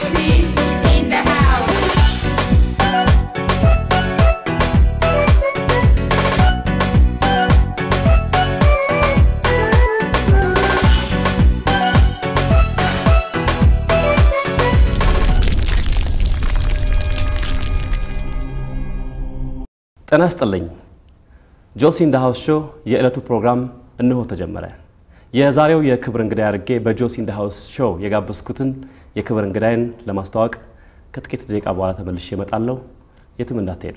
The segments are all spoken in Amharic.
MC in the house. ጤና ይስጥልኝ። ጆሲ ኢን ዘ ሃውስ ሾው የዕለቱ ፕሮግራም እነሆ ተጀመረ። የዛሬው የክብር እንግዳ አድርጌ በጆሲ ኢን ዘ ሃውስ ሾው የጋበዝኩትን የክብር እንግዳይን ለማስተዋወቅ ከጥቂት ደቂቃ በኋላ ተመልሼ እመጣለሁ። የትም እንዳትሄዱ።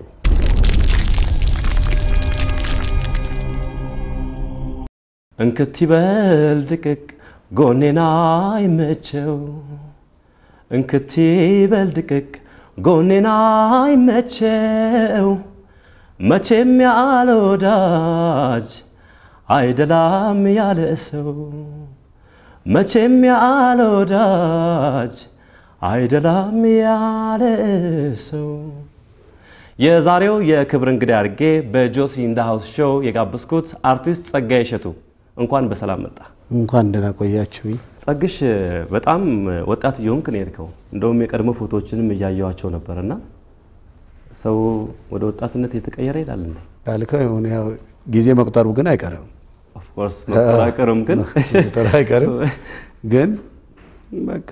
እንክት ይበል ድቅቅ ጎኔና አይመቸው እንክት ይበል ድቅቅ ጎኔና አይመቸው መቼም ያለ ወዳጅ አይደላም ያለ ሰው መቼም ያለ ወዳጅ አይደላም ያለ ሰው። የዛሬው የክብር እንግዳ አድርጌ በጆሲ ኢን ዘ ሃውስ ሾው የጋበዝኩት አርቲስት ጸጋዬ እሸቱ እንኳን በሰላም መጣ። እንኳን ደህና ቆያችሁኝ። ጸግሽ በጣም ወጣት እየሆንክ ነው የሄድከው። እንደውም የቀድሞ ፎቶዎችንም እያየኋቸው ነበርና ሰው ወደ ወጣትነት የተቀየረ ይላል እንዴ? ካልከው የሆነ ያው ጊዜ መቁጠሩ ግን አይቀርም ኦፍኮርስ መጠራቀርም ግን መቁጠሩ አይቀርም ግን በቃ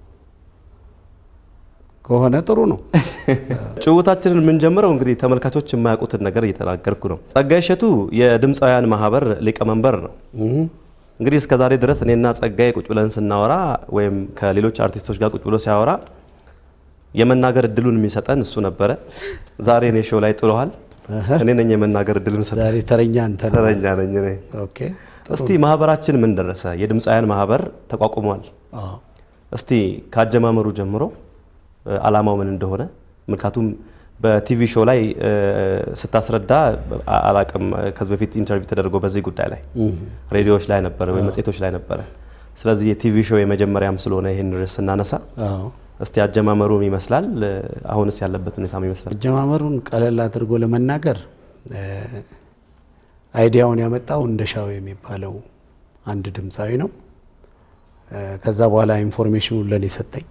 ከሆነ ጥሩ ነው። ጭውታችንን የምንጀምረው እንግዲህ ተመልካቾች የማያውቁትን ነገር እየተናገርኩ ነው። ጸጋዬ እሸቱ የድምፃውያን ማህበር ሊቀመንበር ነው። እንግዲህ እስከ ዛሬ ድረስ እኔና ጸጋዬ ቁጭ ብለን ስናወራ ወይም ከሌሎች አርቲስቶች ጋር ቁጭ ብሎ ሲያወራ የመናገር እድሉን የሚሰጠን እሱ ነበረ። ዛሬ እኔ ሾው ላይ ጥሎሃል። እኔ ነኝ የመናገር እድል ምሰጠ ዛሬ ተረኛ አንተ ነህ። ተረኛ ነኝ እኔ። ኦኬ እስቲ ማህበራችን ምን ደረሰ? የድምፃውያን ማህበር ተቋቁሟል። አዎ። እስቲ ካጀማመሩ ጀምሮ እ፣ አላማው ምን እንደሆነ ምክንያቱም በቲቪ ሾው ላይ እ፣ ስታስረዳ አ- አላቅም ከዚህ በፊት ኢንተርቪው ተደርጎ በዚህ ጉዳይ ላይ ሬዲዮዎች ላይ ነበረ ወይ መጽሔቶች ላይ ነበረ። ስለዚህ የቲቪ ሾው የመጀመሪያም ስለሆነ ይህን ርዕስ ስናነሳ አዎ። እስቲ አጀማመሩ ምን ይመስላል? እ፣ አሁንስ ያለበት ሁኔታ ምን ይመስላል? አጀማመሩን ቀለል አድርጎ ለመናገር እ፣ አይዲያውን ያመጣው እንደሻው የሚባለው አንድ ድምፃዊ ነው። እ፣ ከዛ በኋላ ኢንፎርሜሽኑን ለኔ ሰጠኝ።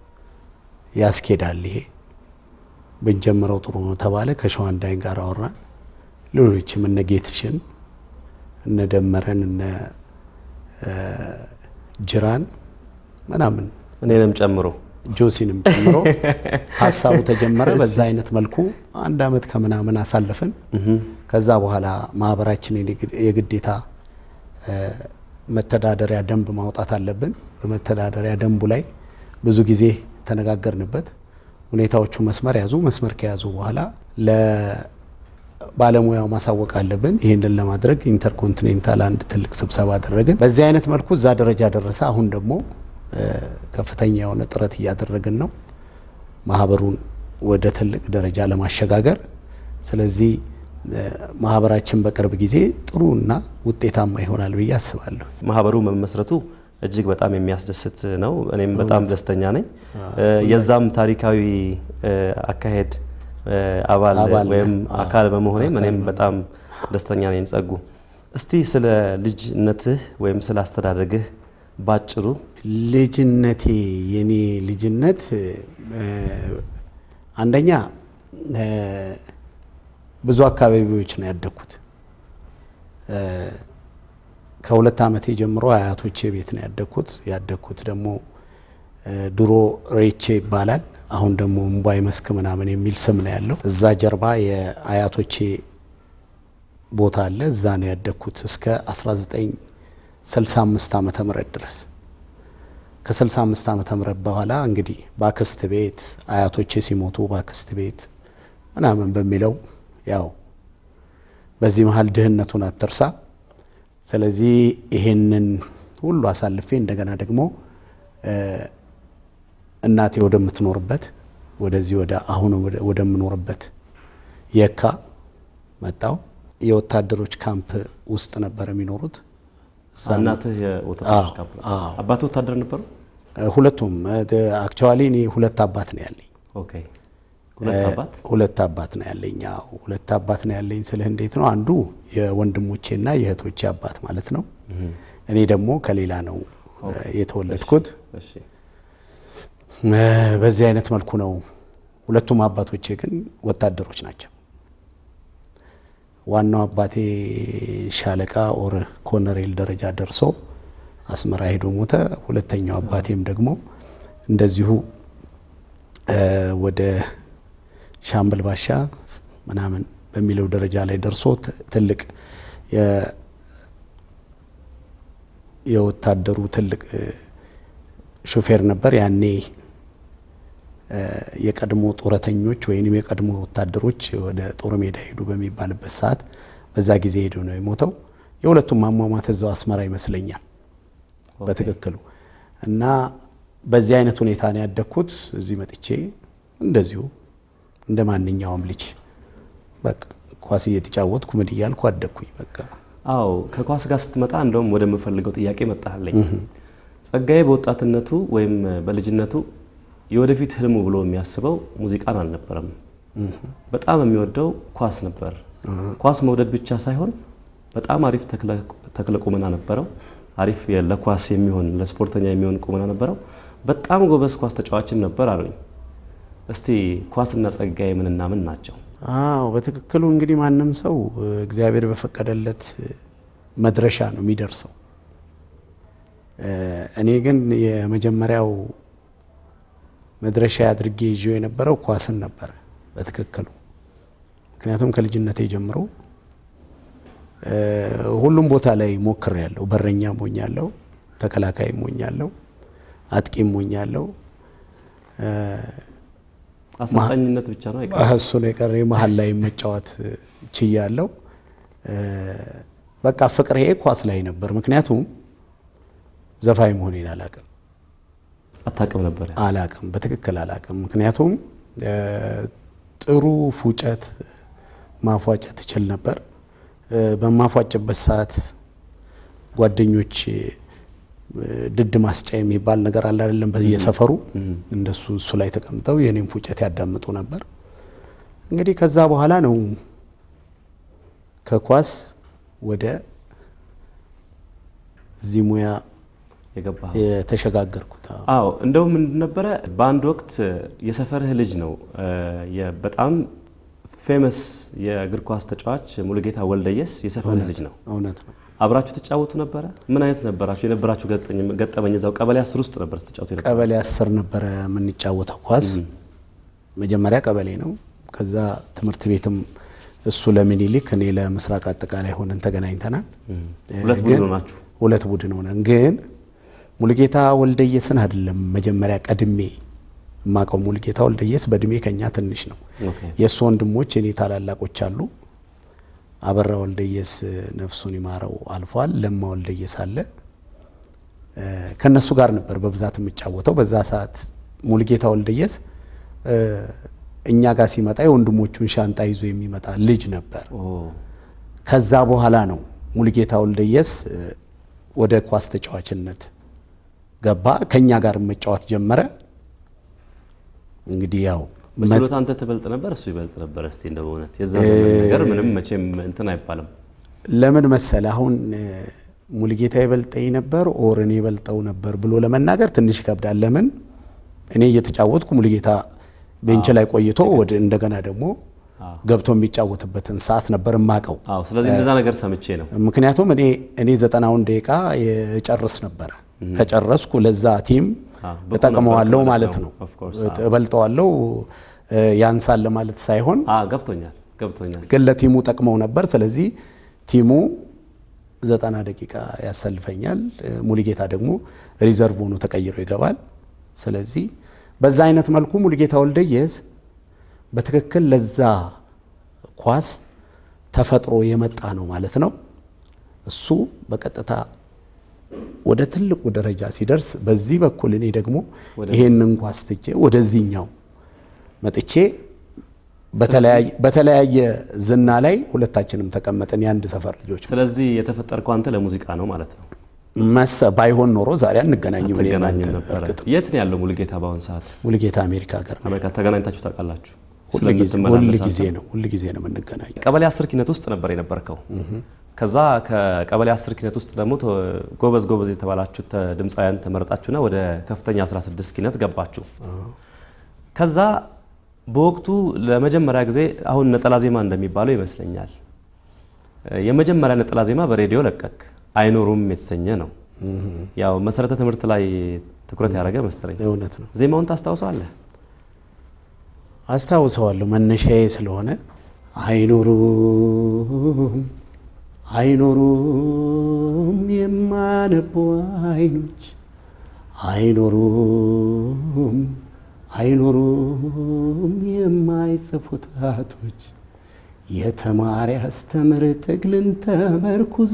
ያስኬዳል ይሄ ብንጀምረው ጥሩ ነው ተባለ። ከሸዋንዳይን ጋር አወራን። ሌሎችም እነ ጌትሽን እነ ደመረን እነ እ፣ ጅራን ምናምን እኔንም ጨምሮ ጆሲንም ጨምሮ ሀሳቡ ተጀመረ። በዛ አይነት መልኩ አንድ አመት ከምናምን አሳለፍን። ከዛ በኋላ ማህበራችንን የግ- የግዴታ እ፣ መተዳደሪያ ደንብ ማውጣት አለብን። በመተዳደሪያ ደንቡ ላይ ብዙ ጊዜ ተነጋገርንበት። ሁኔታዎቹ መስመር ያዙ። መስመር ከያዙ በኋላ ለባለሙያው ማሳወቅ አለብን። ይህንን ለማድረግ ኢንተርኮንቲኔንታል አንድ ትልቅ ስብሰባ አደረግን። በዚህ አይነት መልኩ እዛ ደረጃ ደረሰ። አሁን ደግሞ እ፣ ከፍተኛ የሆነ ጥረት እያደረግን ነው ማህበሩን ወደ ትልቅ ደረጃ ለማሸጋገር። ስለዚህ እ፣ ማህበራችን በቅርብ ጊዜ ጥሩ እና ውጤታማ ይሆናል ብዬ አስባለሁ። ማህበሩ መመስረቱ እጅግ በጣም የሚያስደስት ነው። እኔም በጣም ደስተኛ ነኝ። እ፣ የዛም ታሪካዊ እ፣ አካሄድ እ፣ አባል አባል ወይም ነህ። አካል በመሆኔም እኔም በጣም ደስተኛ ነኝ። ጸጉ፣ እስቲ ስለ ልጅነትህ ወይም ስለ አስተዳደግህ ባጭሩ ልጅነቴ የኔ ልጅነት እ፣ አንደኛ እ፣ ብዙ አካባቢዎች ነው ያደግኩት። እ፣ ከሁለት ዓመቴ ጀምሮ አያቶቼ ቤት ነው ያደግኩት። ያደግኩት ደግሞ እ፣ ድሮ ሬቼ ይባላል። አሁን ደግሞ እምቧይ መስክ ምናምን የሚል ስም ነው ያለው። እዛ ጀርባ የአያቶቼ ቦታ አለ። እዛ ነው ያደግኩት እስከ 1965 ዓመተ ምህረት ድረስ ከ65 ዓመተ ምህረት በኋላ እንግዲህ በአክስት ቤት አያቶቼ ሲሞቱ በአክስት ቤት ምናምን በሚለው ያው በዚህ መሀል ድህነቱን አትርሳ። ስለዚህ ይሄንን ሁሉ አሳልፌ እንደገና ደግሞ እ፣ እናቴ ወደምትኖርበት ወደዚህ ወደ አሁን ወደ- ወደምኖርበት የካ መጣው። የወታደሮች ካምፕ ውስጥ ነበር የሚኖሩት። እዛ ነው። እናትህ የወታደሮች አዎ፣ ካምፕ አዎ። አባትህ ወታደር ነበሩ? ሁለቱም አክቹዋሊ እኔ ሁለት አባት ነው ያለኝ። ኦኬ ሁለት አባት ሁለት አባት ነው ያለኝ። አዎ ሁለት አባት ነው ያለኝ ስልህ እንዴት ነው? አንዱ የወንድሞቼና የእህቶቼ አባት ማለት ነው። እኔ ደግሞ ከሌላ ነው የተወለድኩት። እሺ እ፣ በዚህ አይነት መልኩ ነው። ሁለቱም አባቶቼ ግን ወታደሮች ናቸው። ዋናው አባቴ ሻለቃ ኦር ኮሎኔል ደረጃ ደርሶ አስመራ ሄዶ ሞተ። ሁለተኛው አባቴም ደግሞ እንደዚሁ እ፣ ወደ ሻምበል ባሻ ምናምን በሚለው ደረጃ ላይ ደርሶ ት- ትልቅ የ- የወታደሩ ትልቅ እ፣ ሾፌር ነበር። ያኔ እ፣ የቀድሞ ጡረተኞች ወይም የቀድሞ ወታደሮች ወደ ጦር ሜዳ ሄዱ በሚባልበት ሰዓት በዛ ጊዜ ሄዶ ነው የሞተው። የሁለቱም አሟሟት እዛው አስመራ ይመስለኛል በትክክሉ እና በዚህ አይነት ሁኔታ ነው ያደግኩት። እዚህ መጥቼ እንደዚሁ እንደ ማንኛውም ልጅ በቃ ኳስ እየተጫወትኩ ምን እያልኩ አደግኩኝ። በቃ አዎ ከኳስ ጋር ስትመጣ እንደውም ወደምፈልገው ጥያቄ መጣለኝ። ጸጋዬ በወጣትነቱ ወይም በልጅነቱ የወደፊት ህልሙ ብሎ የሚያስበው ሙዚቃን አልነበረም። በጣም የሚወደው ኳስ ነበር። ኳስ መውደድ ብቻ ሳይሆን በጣም አሪፍ ተክለ- ተክለ ቁመና ነበረው። አሪፍ የ- ለኳስ የሚሆን ለስፖርተኛ የሚሆን ቁመና ነበረው። በጣም ጎበዝ ኳስ ተጫዋችም ነበር አሉኝ። እስቲ ኳስና ጸጋዬ ምንና ምን ናቸው? አዎ በትክክሉ እንግዲህ ማንም ሰው እ፣ እግዚአብሔር በፈቀደለት እ፣ መድረሻ ነው የሚደርሰው። እ፣ እኔ ግን የመጀመሪያው መድረሻ አድርጌ ይዤው የነበረው ኳስን ነበረ በትክክሉ። ምክንያቱም ከልጅነቴ ጀምሮ እ፣ ሁሉም ቦታ ላይ ሞክሬያለሁ። በረኛ ሞኛለሁ፣ ተከላካይ ሞኛለሁ፣ አጥቂም ሞኛለሁ። አሰልጣኝነት ብቻ ነው አይቀርም። እሱ ነው የቀረ መሀል ላይ መጫወት ችያለሁ። በቃ ፍቅሬ ኳስ ላይ ነበር። ምክንያቱም ዘፋኝ መሆኔን አላቅም አታውቅም ነበር? አላቅም በትክክል አላቅም። ምክንያቱም እ፣ ጥሩ ፉጨት ማፏጨት እችል ነበር። እ፣ በማፏጭበት ሰዓት ጓደኞች እ፣ ድድ ማስጫ የሚባል ነገር አለ አይደለም፣ በየሰፈሩ እንደሱ እሱ ላይ ተቀምጠው የኔም ፉጨት ያዳምጡ ነበር። እንግዲህ ከዛ በኋላ ነው ከኳስ ወደ እዚህ ሙያ የገባህ? የተሸጋገርኩት። አዎ። አዎ እንደውም ምንድን ነበረ በአንድ ወቅት የሰፈርህ ልጅ ነው እ፣ የ- በጣም ፌመስ የእግር ኳስ ተጫዋች ሙሉጌታ ወልደየስ የሰፈርህ ልጅ ነው። እውነት ነው። አብራችሁ ትጫወቱ ነበረ? ምን አይነት ነበራችሁ? የነበራችሁ ገጠኝ- ገጠመኝ እዛው ቀበሌ አስር ውስጥ ነበር ስትጫወቱ የነበረ? ቀበሌ አስር ነበረ የምንጫወተው ኳስ። መጀመሪያ ቀበሌ ነው። ከዛ ትምህርት ቤትም እሱ ለሚኒሊክ እኔ ለምስራቅ አጠቃላይ ሆነን ተገናኝተናል። ሁለት ግን- ቡድን ሆናችሁ? ሁለት ቡድን ሆነን ግን ሙሉጌታ ወልደየስን አይደለም መጀመሪያ ቀድሜ የማውቀው። ሙሉጌታ ወልደየስ በእድሜ ከኛ ትንሽ ነው። ኦኬ። የእሱ ወንድሞች እኔ ታላላቆች አሉ። አበራ ወልደየስ ነፍሱን ይማረው አልፏል። ለማ ወልደየስ አለ። እ፣ ከነሱ ጋር ነበር በብዛት የምጫወተው። በዛ ሰዓት ሙሉጌታ ወልደየስ እ፣ እኛ ጋር ሲመጣ የወንድሞቹን ሻንጣ ይዞ የሚመጣ ልጅ ነበር። ኦ፣ ከዛ በኋላ ነው ሙሉጌታ ወልደየስ እ፣ ወደ ኳስ ተጫዋችነት ገባ። ከኛ ጋር መጫወት ጀመረ። እንግዲህ ያው በችሎታ አንተ ትበልጥ ነበር፣ እሱ ይበልጥ ነበር? እስቲ እንደ በእውነት የዛ ዘመን ነገር ምንም መቼም እንትን አይባልም። ለምን መሰለ አሁን እ፣ ሙሉጌታ ይበልጠኝ ነበር ኦር እኔ ይበልጠው ነበር ብሎ ለመናገር ትንሽ ይከብዳል። ለምን እኔ እየተጫወትኩ ሙሉጌታ ቤንች ላይ ቆይቶ ወደ እንደገና ደግሞ ገብቶ የሚጫወትበትን ሰዓት ነበር የማቀው። አዎ፣ ስለዚህ እንደዛ ነገር ሰምቼ ነው። ምክንያቱም እኔ እኔ ዘጠናውን ደቂቃ የጨርስ ነበረ። ከጨረስኩ ለዛ ቲም አዎ፣ ብቁ እጠቅመዋለሁ ነበር ማለት ማለት ነው። ነው። Of course፣ አዎ። እበልጠዋለሁ እ፣ ያንሳል ለማለት ሳይሆን አዎ፣ ገብቶኛል፣ ገብቶኛል። ግን ለቲሙ ጠቅመው ነበር። ስለዚህ ቲሙ ዘጠና ደቂቃ ያሰልፈኛል። እ፣ ሙሉጌታ ደግሞ ሪዘርቭ ሆኖ ተቀይሮ ይገባል። ስለዚህ በዛ አይነት መልኩ ሙሉጌታ ወልደየስ በትክክል ለዛ ኳስ ተፈጥሮ የመጣ ነው ማለት ነው። እሱ በቀጥታ ወደ ትልቁ ደረጃ ሲደርስ በዚህ በኩል እኔ ደግሞ ይሄንን ኳስ ትቼ ወደዚህኛው መጥቼ በተለያየ በተለያየ ዝና ላይ ሁለታችንም ተቀመጥን የአንድ ሰፈር ልጆች ስለዚህ የተፈጠርከው አንተ ለሙዚቃ ነው ማለት ነው። መሰ ባይሆን ኖሮ ዛሬ አንገናኝም። እኔ ትገናኙ እናንተ ነበረ። እርግጥ የት ነው ያለው ሙሉጌታ በአሁኑ ሰዓት? ሙሉጌታ አሜሪካ ሀገር ነው። አሜሪካ ተገናኝታችሁ ታውቃላችሁ? ሁል ጊዜ ስለምትመላለስ ሁል ጊዜ አንተ? ነው ሁል ጊዜ ነው የምንገናኘው። ቀበሌ አስር ኪነት ውስጥ ነበር የነበርከው። ከዛ ከቀበሌ 10 ኪነት ውስጥ ደግሞ ተ- ጎበዝ ጎበዝ የተባላችሁ ተ- ድምፃውያን ተመረጣችሁና ወደ ከፍተኛ 16 ኪነት ገባችሁ። ከዛ በወቅቱ ለመጀመሪያ ጊዜ አሁን ነጠላ ዜማ እንደሚባለው ይመስለኛል የመጀመሪያ ነጠላ ዜማ በሬዲዮ ለቀክ አይኖሩም የተሰኘ ነው። ያው መሰረተ ትምህርት ላይ ትኩረት ያደረገ መሰለኝ። እውነት ነው። ዜማውን ታስታውሰዋለህ? አስታውሰዋለሁ መነሻዬ ስለሆነ አይኖሩም አይኖሩም የማነቡ አይኖች አይኖሩም አይኖሩም የማይጽፉ ጣቶች የተማሪ አስተምር ትግልን ተመርኩዞ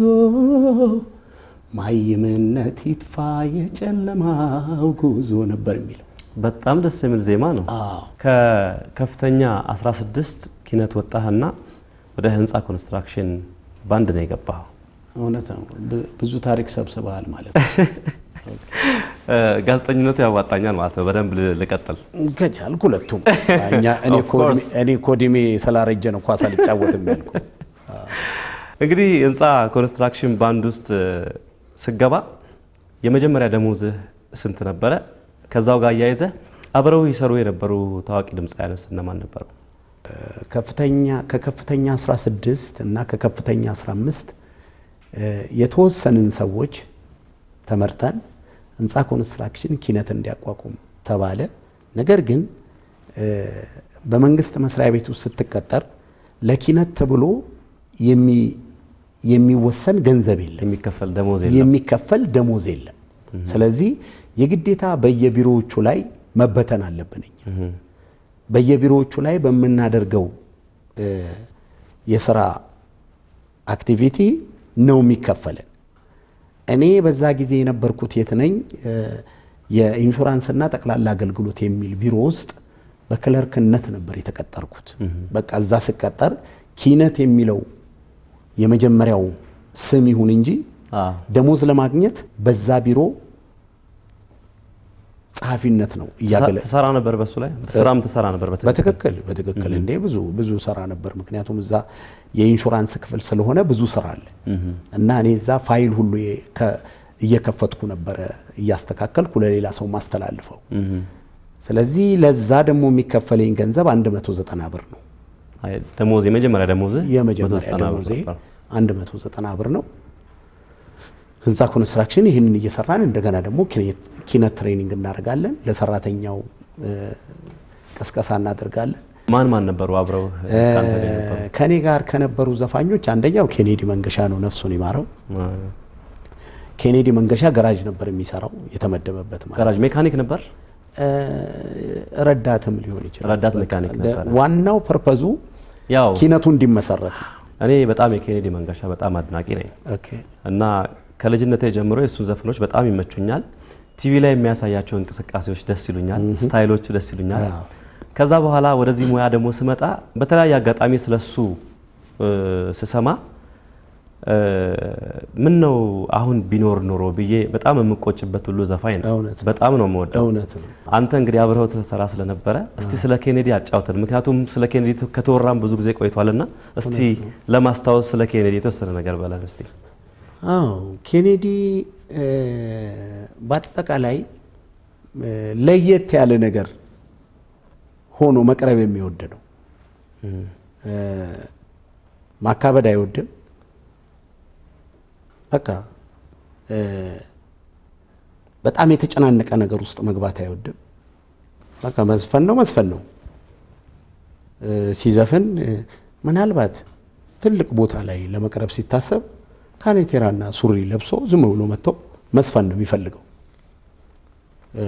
ማይምነት ይጥፋ የጨለማው ጉዞ ነበር የሚለው። በጣም ደስ የሚል ዜማ ነው። አዎ ከከፍተኛ 16 ኪነት ወጣህና ወደ ህንፃ ኮንስትራክሽን ባንድ ነው የገባኸው። እውነት ነው። ብ- ብዙ ታሪክ ሰብስበሃል ማለት ነው። እ፣ ጋዜጠኝነቱ ያዋጣኛል ማለት ነው። በደንብ ል- ልቀጥል። ከቻልክ ሁለቱም እኛ እኔ Of እኮ እድሜ- course. እኔ እኮ እድሜ ስላረጀ ነው ኳስ አልጫወትም ያልኩ። እንግዲህ ህንፃ ኮንስትራክሽን ባንድ ውስጥ እ፣ ስገባ የመጀመሪያ ደሞዝህ ስንት ነበረ? ከዛው ጋር አያይዘህ አብረው ይሰሩ የነበሩ ታዋቂ ድምፃውያንስ እነማን ነበሩ? ከፍተኛ ከከፍተኛ 16 እና ከከፍተኛ 15 እ፣ የተወሰንን ሰዎች ተመርጠን ህንፃ ኮንስትራክሽን ኪነት እንዲያቋቁም ተባለ። ነገር ግን እ፣ በመንግስት መስሪያ ቤት ውስጥ ስትቀጠር ለኪነት ተብሎ የሚ- የሚወሰን ገንዘብ የለም። የሚከፈል ደሞዝ የለም። የሚከፈል ደሞዝ የለም። ስለዚህ የግዴታ በየቢሮዎቹ ላይ መበተን አለብን። እኛ በየቢሮዎቹ ላይ በምናደርገው እ፣ የስራ አክቲቪቲ ነው የሚከፈለን። እኔ በዛ ጊዜ የነበርኩት የት ነኝ? እ፣ የኢንሹራንስና ጠቅላላ አገልግሎት የሚል ቢሮ ውስጥ በክለርክነት ነበር የተቀጠርኩት። በቃ እዛ ስቀጠር ኪነት የሚለው የመጀመሪያው ስም ይሁን እንጂ አዎ። ደሞዝ ለማግኘት በዛ ቢሮ ጸሐፊነት ነው እያገለ ትሰራ ነበር በሱ ላይ ስራም ትሰራ ነበር በትክክል? በትክክል በትክክል እንዴ ብዙ ብዙ ስራ ነበር። ምክንያቱም እዛ የኢንሹራንስ ክፍል ስለሆነ ብዙ ስራ አለ እና እኔ እዛ ፋይል ሁሉ የ- ከ- እየከፈትኩ ነበረ እያስተካከልኩ ለሌላ ሰው ማስተላልፈው። ስለዚህ ለዛ ደግሞ የሚከፈለኝ ገንዘብ 190 ብር ነው። አይ፣ ደሞዝ የመጀመሪያ ደሞዝ የመጀመሪያ ደሞዜ 190 ብር ነው። ህንፃ ኮንስትራክሽን ይህንን እየሰራን እንደገና ደግሞ ኪነት- ኪነት ትሬኒንግ እናደርጋለን። ለሰራተኛው እ፣ ቅስቀሳ እናደርጋለን። ማን ማን ነበሩ አብረው ከአንተ ጋር የነበሩ? ከኔ ጋር ከነበሩ ዘፋኞች አንደኛው ኬኔዲ መንገሻ ነው፣ ነፍሱን ይማረው። ኬኔዲ መንገሻ ገራጅ ነበር የሚሰራው የተመደበበት ማለት ጋራጅ ሜካኒክ ነበር። እ፣ ረዳትም ሊሆን ይችላል። ረዳት በቃ ሜካኒክ ደ- ነበረ። ዋናው ፐርፐዙ ያው ኪነቱ እንዲመሰረት ነው። እኔ በጣም የኬኔዲ መንገሻ በጣም አድናቂ ነኝ ኦኬ እና ከልጅነቴ ጀምሮ የእሱን ዘፈኖች በጣም ይመቹኛል። ቲቪ ላይ የሚያሳያቸው እንቅስቃሴዎች ደስ ይሉኛል፣ ስታይሎቹ ደስ ይሉኛል። አዎ። ከዛ በኋላ ወደዚህ ሙያ ደግሞ ስመጣ በተለያየ አጋጣሚ ስለሱ እ፣ ስሰማ እ፣ ምን ነው አሁን ቢኖር ኖሮ ብዬ በጣም የምቆጭበት ሁሉ ዘፋኝ ነው። እውነት ነው። በጣም ነው የምወደው። እውነት ነው። አንተ እንግዲህ አብረኸው ትሰራ ስለነበረ እስቲ ስለ ኬኔዲ አጫውተን። ምክንያቱም ስለ ኬኔዲ ከተወራም ብዙ ጊዜ ቆይቷልና እስቲ ለማስታወስ ስለ ኬኔዲ የተወሰነ ነገር በለን እስቲ። አዎ ኬኔዲ እ፣ በአጠቃላይ እ፣ ለየት ያለ ነገር ሆኖ መቅረብ የሚወድ ነው። እ፣ ማካበድ አይወድም። በቃ እ፣ በጣም የተጨናነቀ ነገር ውስጥ መግባት አይወድም። በቃ መዝፈን ነው መዝፈን ነው። እ፣ ሲዘፍን እ፣ ምናልባት ትልቅ ቦታ ላይ ለመቅረብ ሲታሰብ ካኔቴራና ሱሪ ለብሶ ዝም ብሎ መጥቶ መስፈን ነው የሚፈልገው። እ፣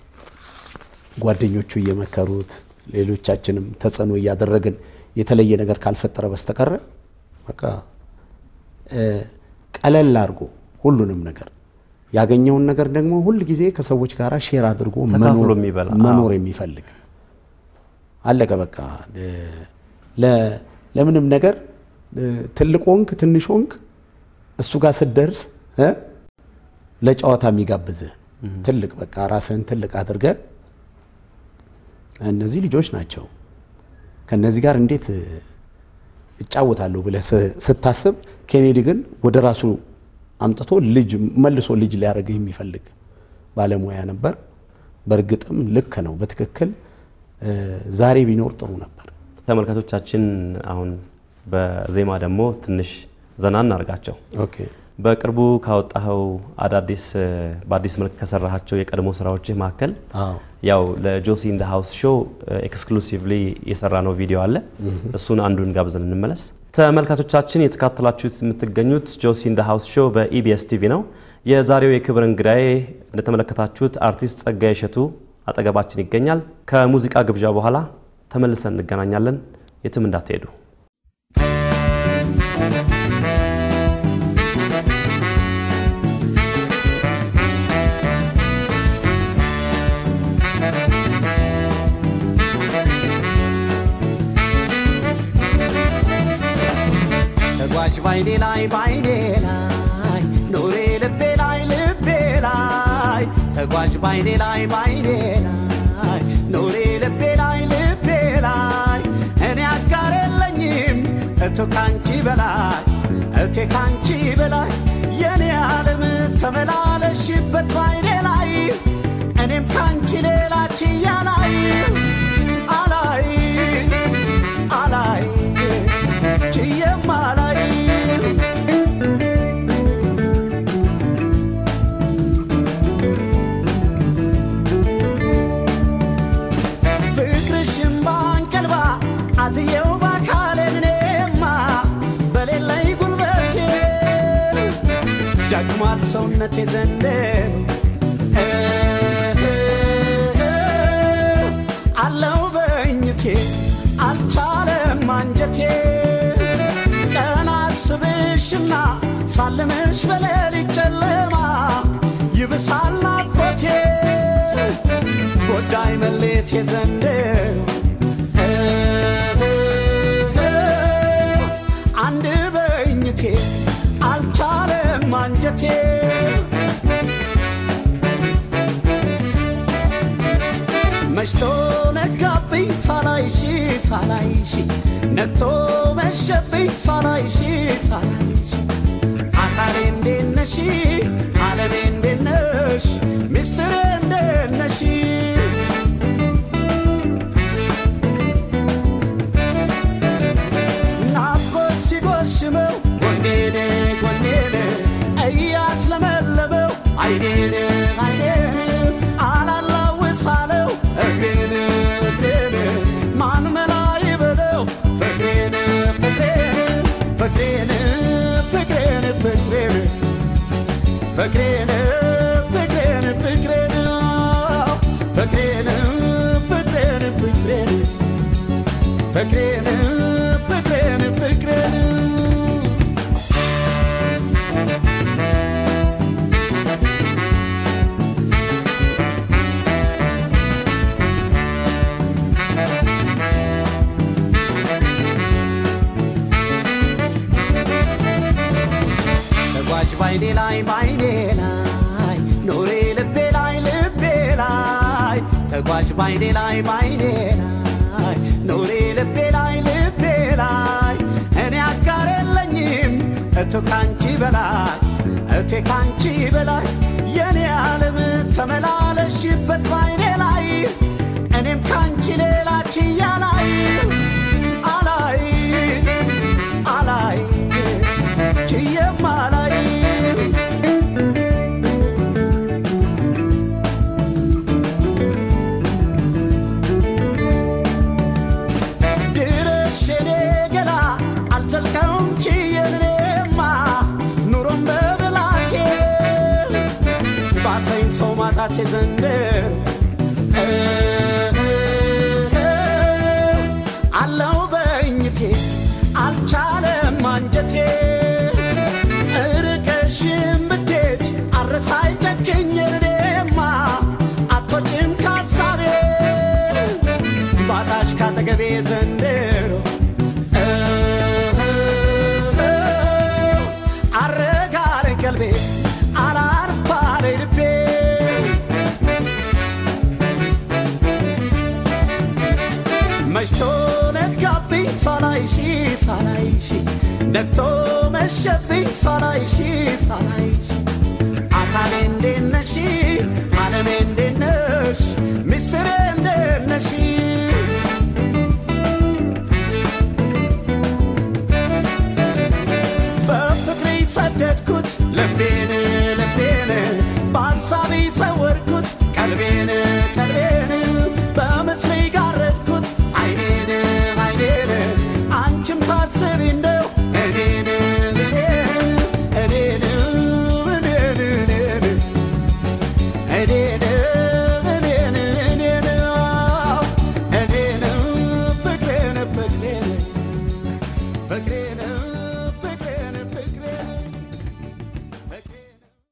ጓደኞቹ እየመከሩት ሌሎቻችንም ተጽዕኖ እያደረግን የተለየ ነገር ካልፈጠረ በስተቀረ በቃ እ፣ ቀለል አድርጎ ሁሉንም ነገር ያገኘውን ነገር ደግሞ ሁል ጊዜ ከሰዎች ጋር ሼር አድርጎ ተካፍሎ መኖር የሚበላ፣ መኖር የሚፈልግ አለቀ በቃ እ፣ ለ- ለምንም ነገር እ፣ ትልቅ ሆንክ ትንሽ ሆንክ እሱ ጋር ስትደርስ እ፣ ለጨዋታ የሚጋብዝህ ትልቅ በቃ ራስህን ትልቅ አድርገህ እነዚህ ልጆች ናቸው ከነዚህ ጋር እንዴት እ፣ እጫወታለሁ ብለህ ስ- ስታስብ ኬኔዲ ግን ወደ ራሱ አምጥቶ ልጅ መልሶ ልጅ ሊያደርግህ የሚፈልግ ባለሙያ ነበር። በእርግጥም ልክ ነው፣ በትክክል እ፣ ዛሬ ቢኖር ጥሩ ነበር። ተመልካቾቻችን አሁን በዜማ ደግሞ ትንሽ ዘና እናርጋቸው። ኦኬ በቅርቡ ካወጣኸው አዳዲስ እ፣ በአዲስ መልክ ከሰራሃቸው የቀድሞ ስራዎችህ መካከል አዎ ያው ለጆሲ ኢን ደ ሃውስ ሾው ኤክስክሉሲቭሊ የሰራ ነው ቪዲዮ አለ። እሱን አንዱን ጋብዘን እንመለስ። ተመልካቾቻችን የተካተላችሁት የምትገኙት ጆሲ ኢን ደ ሃውስ ሾው በኢቢኤስ ቲቪ ነው። የዛሬው የክብር እንግዳዬ እንደተመለከታችሁት አርቲስት ጸጋዬ እሸቱ አጠገባችን ይገኛል። ከሙዚቃ ግብዣ በኋላ ተመልሰን እንገናኛለን። የትም እንዳትሄዱ። ተጓዥ ባይኔ ላይ ባይኔ ላይ ኖሬ ልቤ ላይ ልቤ ላይ ተጓዥ ባይኔ ላይ ባይኔ ላይ ኖሬ ልቤ ላይ ልቤ ላይ እኔ አጋር የለኝም እቶ ካንቺ በላይ እቴ ካንቺ በላይ የኔ ዓለም ተመላለሽበት ባይኔ ላይ እኔም ካንቺ ሌላ ችያ ላይ አላይ አላይ ችዬም አላይ ፍቅርሽም ባንቀልባ አዝየው ባካሌን እኔማ በሌለኝ ጉልበቴ ደክሟል ሰውነቴ ዘንድሮ አለው በእኝቴ አልቻለም አንጀቴ ቀን አስብሽና ሳልምሽ በሌሊት ጨለማ ይብሳል ናፍቆቴ ጎዳይ መሌቴ ዘንድሮ አንድ በእኝቴ አልቻለም አንጀቴ መሽቶ ነጋብኝ ሳላይሽ ሳላይሽ ነግቶ መሸብኝ ሳላይሽ ሳላይሽ አካሌ እንዴት ነሽ ዓለሜ እንዴት ነሽ ሚስጥሬ እንዴት ነሽ ናፍቆት ሲጎሽመው ጎኔን ጎኔን እያት ለመለመው አይኔን አይኔን አላላውሳለው እግሬን እግሬን ማን መላ ይበለው ፍቅሬን ፍቅሬን ፍቅሬን ፍቅሬን ፍቅሬን ፍቅሬን ፍቅሬን ፍቅሬን ፍቅሬን ፍቅሬን ፍቅሬን ፍቅሬን ፍቅሬን ፍቅሬን ተጓዥ ባይኔ ላይ ባይኔ ላይ ኖሬ ልቤ ላይ ልቤ ላይ ተጓዥ ባይኔ ላይ ባይኔ ላይ ኖሬ ልቤ ላይ ልቤ ላይ እኔ አጋር የለኝም እቶ ካንቺ በላይ እቴ ካንቺ በላይ የኔ ዓለም ተመላለሽበት ባይኔ ላይ እኔም ካንቺ ሌላ ችያ ላይ አላይ አላይ ችዬም አላይ ድረሽ የኔ ገላ አልዘልቀውም ችዬን እኔማ ኑሮም በብላቴ ባሰኝ ሰው ማጣቴ ዘንድሮ አለው በእኝቴ አልቻለም አንጀቴ እርቀሽም ብትሄድ አረሳይ ጨክኝ እኔማ አቶጭም ካሳቤ ባጣሽ ካጠገቤ ዘንድሮ አረጋለን ቀልቤ አላርፋለ ልቤ መሽቶ ነጋብኝ ሳላይሽ ሳላይሽ ነግቶ መሸብኝ ሳላይሽ ሳላይሽ አካሌ እንዴት ነሽ ዓለሜ እንዴት ነሽ ሚስጥሬ እንዴት ነሽ በፍቅሬ ሰደድኩት ልቤን ልቤን በሐሳቤ ሰወርኩት ቀልቤን ቀልቤን በምስሌ ጋረድኩት አይኔን አይኔን አንቺም ታስቢ እንደው እኔን እኔን እኔን እኔን እኔን እኔን እኔን እኔን አዎ፣ እኔን ፍቅሬን ፍቅሬን ፍቅሬን ፍቅሬን ፍቅሬን ፍቅሬን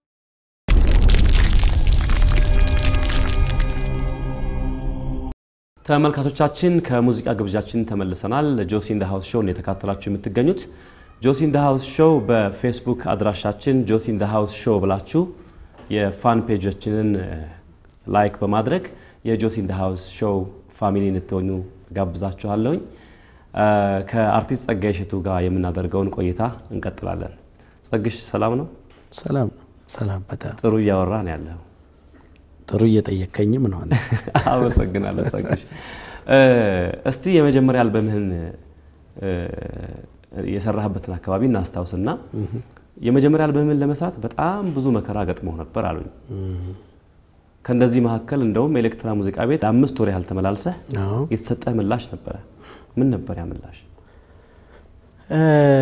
ተመልካቾቻችን ከሙዚቃ ግብዣችን ተመልሰናል። ጆሲ ኢን ዘ ሃውስ ሾው የተካተላችሁ የምትገኙት ጆሲ ኢን ዘ ሃውስ ሾው በፌስቡክ አድራሻችን ጆሲ ኢን ዘ ሃውስ ሾው ብላችሁ የፋን ፔጆችንን ላይክ በማድረግ የጆሲ ኢን ዘ ሃውስ ሾው ፋሚሊ እንድትሆኑ ጋብዛችኋለሁኝ። እ፣ ከአርቲስት ጸጋዬ እሸቱ ጋር የምናደርገውን ቆይታ እንቀጥላለን። ጸግሽ ሰላም ነው? ሰላም ነው። ሰላም በጣም ጥሩ እያወራ ነው ያለው። ጥሩ እየጠየከኝም ነው። አመሰግናለሁ ጸግሽ። እ፣ እስቲ የመጀመሪያ አልበምህን እ፣ የሰራህበትን አካባቢ እናስታውስና የመጀመሪያ አልበምህን ለመስራት በጣም ብዙ መከራ ገጥሞህ ነበር አሉኝ። ከእንደዚህ መካከል እንደውም ኤሌክትራ ሙዚቃ ቤት ለአምስት ወር ያህል ተመላልሰህ አዎ። የተሰጠህ ምላሽ ነበረ። ምን ነበር ያ ምላሽ? እ፣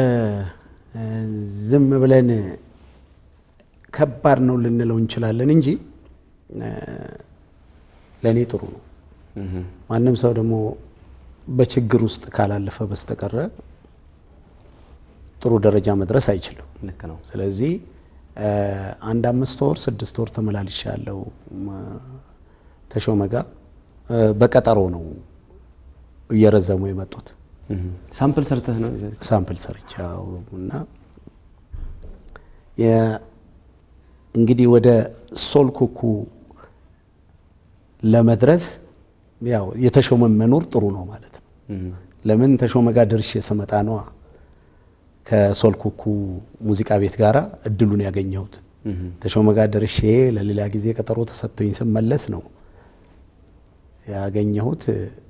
ዝም ብለን ከባድ ነው ልንለው እንችላለን እንጂ እ፣ ለእኔ ጥሩ ነው። ማንም ሰው ደግሞ በችግር ውስጥ ካላለፈ በስተቀረ ጥሩ ደረጃ መድረስ አይችልም። ልክ ነው። ስለዚህ እ፣ አንድ አምስት ወር ስድስት ወር ተመላልሻ ያለው ተሾመ ጋር እ፣ በቀጠሮ ነው እየረዘሙ የመጡት እህ። ሳምፕል ሰርተህ ነው ሳምፕል ሰርቻው እና የ- እንግዲህ ወደ ሶል ኩኩ ለመድረስ ያው የተሾመ መኖር ጥሩ ነው ማለት ነው። ለምን ተሾመ ጋር ደርሼ ስመጣ ነዋ ከሶል ኩኩ ሙዚቃ ቤት ጋራ እድሉን ያገኘሁት። ተሾመ ጋር ደርሼ ለሌላ ጊዜ ቀጠሮ ተሰጥቶኝ ስመለስ ነው ያገኘሁት።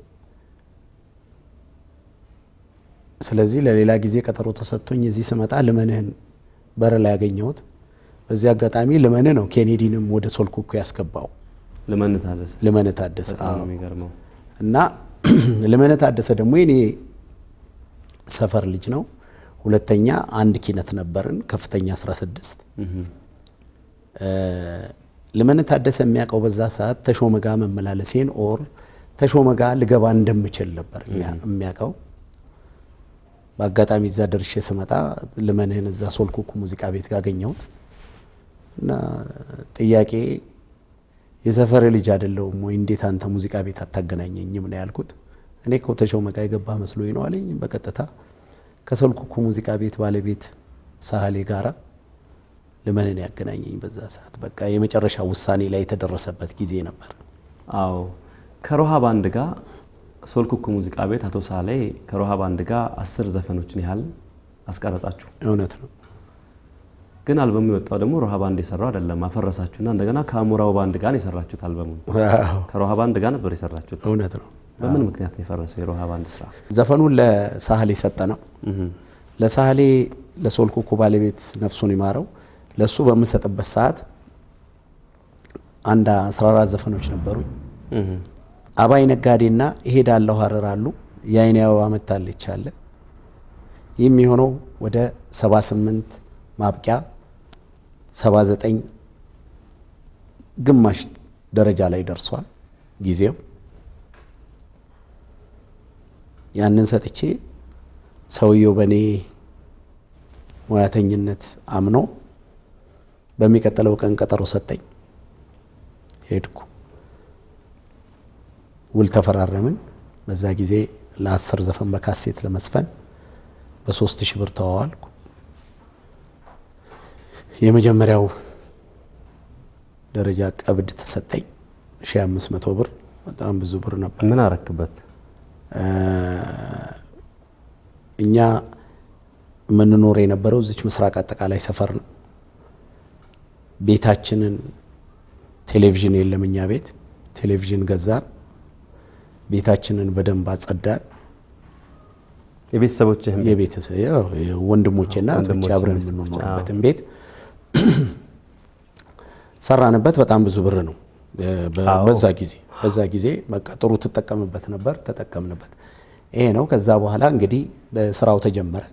ስለዚህ ለሌላ ጊዜ ቀጠሮ ተሰጥቶኝ እዚህ ስመጣ ልመንህን በር ላይ ያገኘሁት። በዚህ አጋጣሚ ልመንህ ነው ኬኔዲንም ወደ ሶል ኩኩ ያስገባው። ልመን ታደሰ ልመንህ ታደሰ በጣም አዎ። ነው የሚገርመው። እና ልመንህ ታደሰ ደግሞ የኔ ሰፈር ልጅ ነው። ሁለተኛ አንድ ኪነት ነበርን ከፍተኛ 16 እ፣ ልመንህ ታደሰ የሚያውቀው በዛ ሰዓት ተሾመ ጋ መመላለሴን ኦር ተሾመ ጋ ልገባ እንደምችል ነበር የሚያ- የሚያውቀው። በአጋጣሚ እዛ ደርሼ ስመጣ ልመንህን እዛ ሶልኩኩ ሙዚቃ ቤት ጋር አገኘሁት እና ጥያቄ የሰፈር ልጅ አይደለሁም ወይ እንዴት አንተ ሙዚቃ ቤት አታገናኘኝም ነው ያልኩት። እኔ እኮ ተሾመ ጋ የገባ መስሎኝ ነው አለኝ። በቀጥታ ከሶልኩኩ ሙዚቃ ቤት ባለቤት ሳህሌ ጋራ ልመንን ያገናኘኝ በዛ ሰዓት በቃ የመጨረሻ ውሳኔ ላይ የተደረሰበት ጊዜ ነበር። አዎ ከሮሃ ባንድ ጋር ሶልኩኩ ሙዚቃ ቤት አቶ ሳሌ ከሮሃ ባንድ ጋር አስር ዘፈኖችን ያህል አስቀረጻችሁ። እውነት ነው። ግን አልበሙ የወጣው ደግሞ ሮሃ ባንድ የሰራው አይደለም። አፈረሳችሁና እንደገና ከአሞራው ባንድ ጋር ነው የሰራችሁት። አልበሙን ዋው፣ ከሮሃ ባንድ ጋር ነበር የሰራችሁት። እውነት ነው። በምን ምክንያት ነው የፈረሰው የሮሃ ባንድ ስራ? ዘፈኑን ለሳህሌ ሰጠ ነው ለሳህሌ ለሶልኩኩ ባለቤት ነፍሱን ይማረው ለሱ በምሰጥበት ሰዓት አንድ 14 ዘፈኖች ነበሩኝ። አባይ ነጋዴና እሄዳለሁ ሀረር አሉ። የአይኔ አበባ መታለች አለ። ይህ የሚሆነው ወደ 78 ማብቂያ 79 ግማሽ ደረጃ ላይ ደርሷል ጊዜው። ያንን ሰጥቼ ሰውየው በእኔ ሙያተኝነት አምኖ በሚቀጥለው ቀን ቀጠሮ ሰጠኝ። ሄድኩ፣ ውል ተፈራረምን። በዛ ጊዜ ለአስር ዘፈን በካሴት ለመስፈን በሶስት ሺህ ብር ተዋዋልኩ። የመጀመሪያው ደረጃ ቀብድ ተሰጠኝ፣ ሺህ አምስት መቶ ብር በጣም ብዙ ብር ነበር። ምን አረክበት? እኛ የምንኖር የነበረው እዚች ምስራቅ አጠቃላይ ሰፈር ነው። ቤታችንን ቴሌቪዥን የለም እኛ ቤት ቴሌቪዥን ገዛን። ቤታችንን በደንብ አጸዳን። የቤተሰቦችህም የቤተሰብ ያው ወንድሞቼና እህቶቼ ወንድሞቼ አብረን ቤተሰቦች፣ የምንኖርበትን ቤት ሰራንበት። በጣም ብዙ ብር ነው በ- አዎ። በዛ ጊዜ በዛ ጊዜ በቃ ጥሩ ትጠቀምበት ነበር፣ ተጠቀምንበት። ይሄ ነው። ከዛ በኋላ እንግዲህ ስራው ተጀመረ።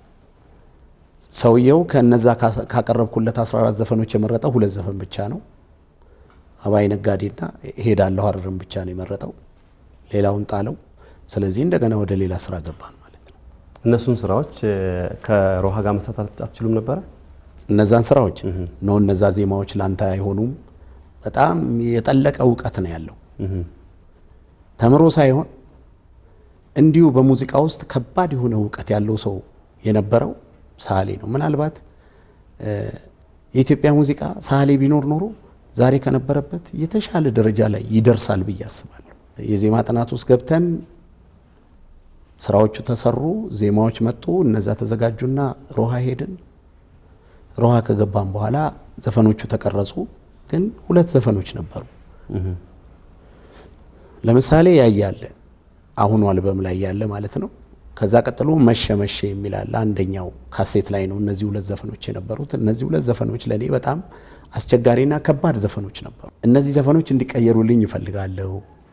ሰውየው ከነዛ ካስ- ካቀረብኩለት 14 ዘፈኖች የመረጠው ሁለት ዘፈን ብቻ ነው። አባይ ነጋዴና ሄዳለሁ ሀረርን ብቻ ነው የመረጠው። ሌላውን ጣለው። ስለዚህ እንደገና ወደ ሌላ ስራ ገባን ማለት ነው። እነሱን ስራዎች እ፣ ከሮሃ ጋር መስራት አት- አትችሉም ነበረ? እነዛን ስራዎች ነው እነዛ ዜማዎች ላንተ አይሆኑም። በጣም የጠለቀ እውቀት ነው ያለው። ተምሮ ሳይሆን እንዲሁ በሙዚቃ ውስጥ ከባድ የሆነ እውቀት ያለው ሰው የነበረው ሳህሌ ነው። ምናልባት እ፣ የኢትዮጵያ ሙዚቃ ሳህሌ ቢኖር ኖሮ ዛሬ ከነበረበት የተሻለ ደረጃ ላይ ይደርሳል ብዬ አስባለሁ። የዜማ ጥናት ውስጥ ገብተን ስራዎቹ ተሰሩ፣ ዜማዎች መጡ፣ እነዛ ተዘጋጁና ሮሃ ሄድን። ሮሃ ከገባን በኋላ ዘፈኖቹ ተቀረጹ። ግን ሁለት ዘፈኖች ነበሩ። ለምሳሌ ያያለ አሁኑ አልበም ላይ ያለ ማለት ነው። ከዛ ቀጥሎ መሸ መሸ የሚል አለ። አንደኛው ካሴት ላይ ነው እነዚህ ሁለት ዘፈኖች የነበሩት። እነዚህ ሁለት ዘፈኖች ለእኔ በጣም አስቸጋሪና ከባድ ዘፈኖች ነበሩ። እነዚህ ዘፈኖች እንዲቀየሩልኝ ይፈልጋለሁ።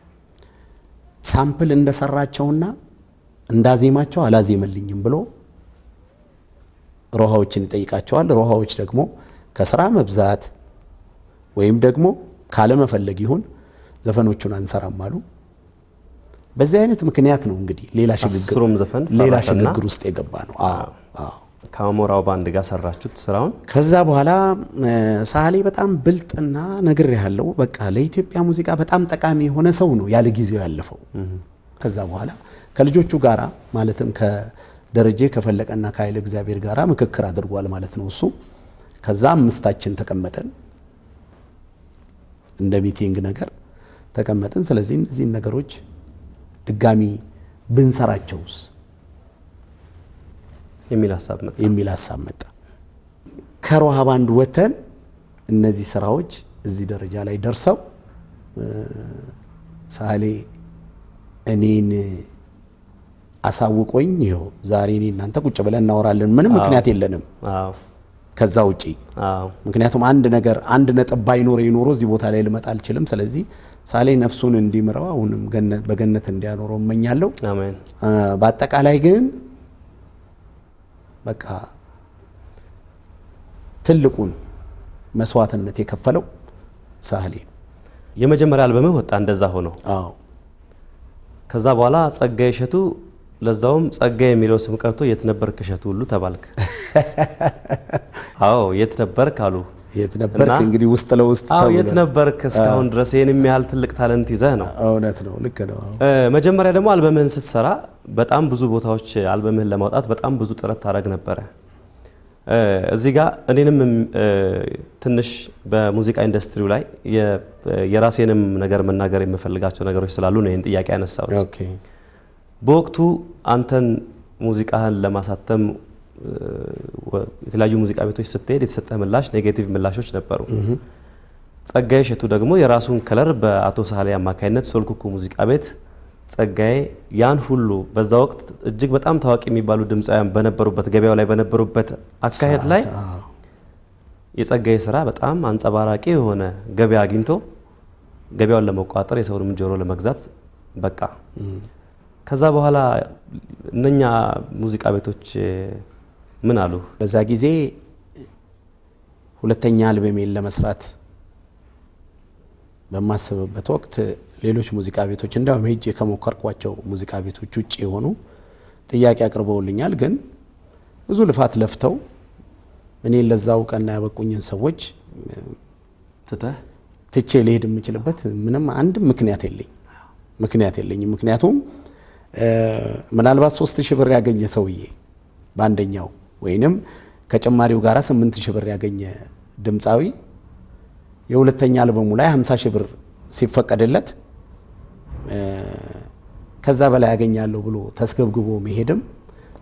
ሳምፕል እንደሰራቸውና እንዳዜማቸው አላዜመልኝም ብሎ ሮሃዎችን ይጠይቃቸዋል። ሮሃዎች ደግሞ ከስራ መብዛት ወይም ደግሞ ካለመፈለግ ይሁን ዘፈኖቹን አንሰራም አሉ። በዚህ አይነት ምክንያት ነው እንግዲህ ሌላ ሽግግር አስሩም ዘፈን ሌላ ፈረሰና ሽግግር ውስጥ የገባ ነው። አዎ አዎ። ከአሞራው ባንድ ጋር ሰራችሁት ስራውን። ከዛ በኋላ እ፣ ሳህሌ በጣም ብልጥና ነግር ያለው በቃ ለኢትዮጵያ ሙዚቃ በጣም ጠቃሚ የሆነ ሰው ነው ያለ ጊዜው ያለፈው። ከዛ በኋላ ከልጆቹ ጋራ ማለትም ከደረጀ ከፈለቀና ከኃይለ እግዚአብሔር ጋራ ምክክር አድርጓል ማለት ነው እሱ። ከዛ አምስታችን ተቀመጠን እንደ ሚቲንግ ነገር ተቀመጥን። ስለዚህ እነዚህን ነገሮች ድጋሚ ብንሰራቸውስ የሚል ሀሳብ መጣ። የሚል ሀሳብ መጣ። ከሮሃ ባንድ ወተን እነዚህ ስራዎች እዚህ ደረጃ ላይ ደርሰው እ፣ ሳህሌ እኔን አሳውቆኝ ይኸው ዛሬ እኔ እናንተ ቁጭ ብለን እናወራለን። ምንም ምክንያት የለንም አዎ ከዛ ውጪ። አዎ ምክንያቱም አንድ ነገር አንድ ነጥብ ባይኖር ኖሮ እዚህ ቦታ ላይ ልመጣ አልችልም። ስለዚህ ሳህሌ ነፍሱን እንዲምረው አሁንም ገነት- በገነት እንዲያኖረው እመኛለሁ። አሜን። አ፣ በአጠቃላይ ግን በቃ ትልቁን መስዋዕትነት የከፈለው ሳህሌ ነው። የመጀመሪያ አልበምህ ወጣ እንደዛ ሆኖ አዎ ከዛ በኋላ ጸጋዬ እሸቱ ለዛውም ጸጋዬ የሚለው ስም ቀርቶ የት ነበርክ እሸቱ ሁሉ ተባልክ። አዎ የት ነበርክ አሉ። የት ነበርክ እና- እንግዲህ ውስጥ ለውስጥ አዎ ተብሎ የት ነበርክ እስካሁን ድረስ ይህን ያህል ትልቅ ታለንት ይዘህ ነው። እውነት ነው። ልክ ነው። አዎ። እ፣ መጀመሪያ ደግሞ አልበምህን ስትሰራ በጣም ብዙ ቦታዎች አልበምህን ለማውጣት በጣም ብዙ ጥረት ታደርግ ነበረ። እ፣ እዚህ ጋር እኔንም እ፣ ትንሽ በሙዚቃ ኢንዱስትሪው ላይ የ- የራሴንም ነገር መናገር የምፈልጋቸው ነገሮች ስላሉ ነው ይህን ጥያቄ ያነሳሁት። ኦኬ በወቅቱ አንተን ሙዚቃህን ለማሳተም እ፣ ወ- የተለያዩ ሙዚቃ ቤቶች ስትሄድ የተሰጠህ ምላሽ ኔጌቲቭ ምላሾች ነበሩ። ጸጋዬ እሸቱ ደግሞ የራሱን ከለር በአቶ ሳህሌ አማካኝነት ሶልኩኩ ሙዚቃ ቤት ጸጋዬ ያን ሁሉ በዛ ወቅት እጅግ በጣም ታዋቂ የሚባሉ ድምፃውያን በነበሩበት ገበያው ላይ በነበሩበት አካሄድ ላይ አዎ። የጸጋዬ ስራ በጣም አንጸባራቂ የሆነ ገበያ አግኝቶ ገበያውን ለመቆጣጠር የሰውንም ጆሮ ለመግዛት በቃ። ከዛ በኋላ እነኛ ሙዚቃ ቤቶች እ፣ ምን አሉ? በዛ ጊዜ ሁለተኛ አልበሜን ለመስራት በማስብበት ወቅት ሌሎች ሙዚቃ ቤቶች እንዲያውም ሄጄ ከሞከርኳቸው ሙዚቃ ቤቶች ውጭ የሆኑ ጥያቄ አቅርበውልኛል። ግን ብዙ ልፋት ለፍተው እኔን ለዛ እውቅና ያበቁኝን ሰዎች ትተህ ትቼ ሊሄድ የምችልበት ምንም አንድም ምክንያት የለኝ ምክንያት የለኝም። ምክንያቱም እ፣ ምናልባት ሶስት ሺህ ብር ያገኘ ሰውዬ በአንደኛው ወይንም ከጭማሪው ጋር ስምንት ሺህ ብር ያገኘ ድምፃዊ የሁለተኛ አልበሙ ላይ 50 ሺህ ብር ሲፈቀድለት እ፣ ከዛ በላይ ያገኛለሁ ብሎ ተስገብግቦ መሄድም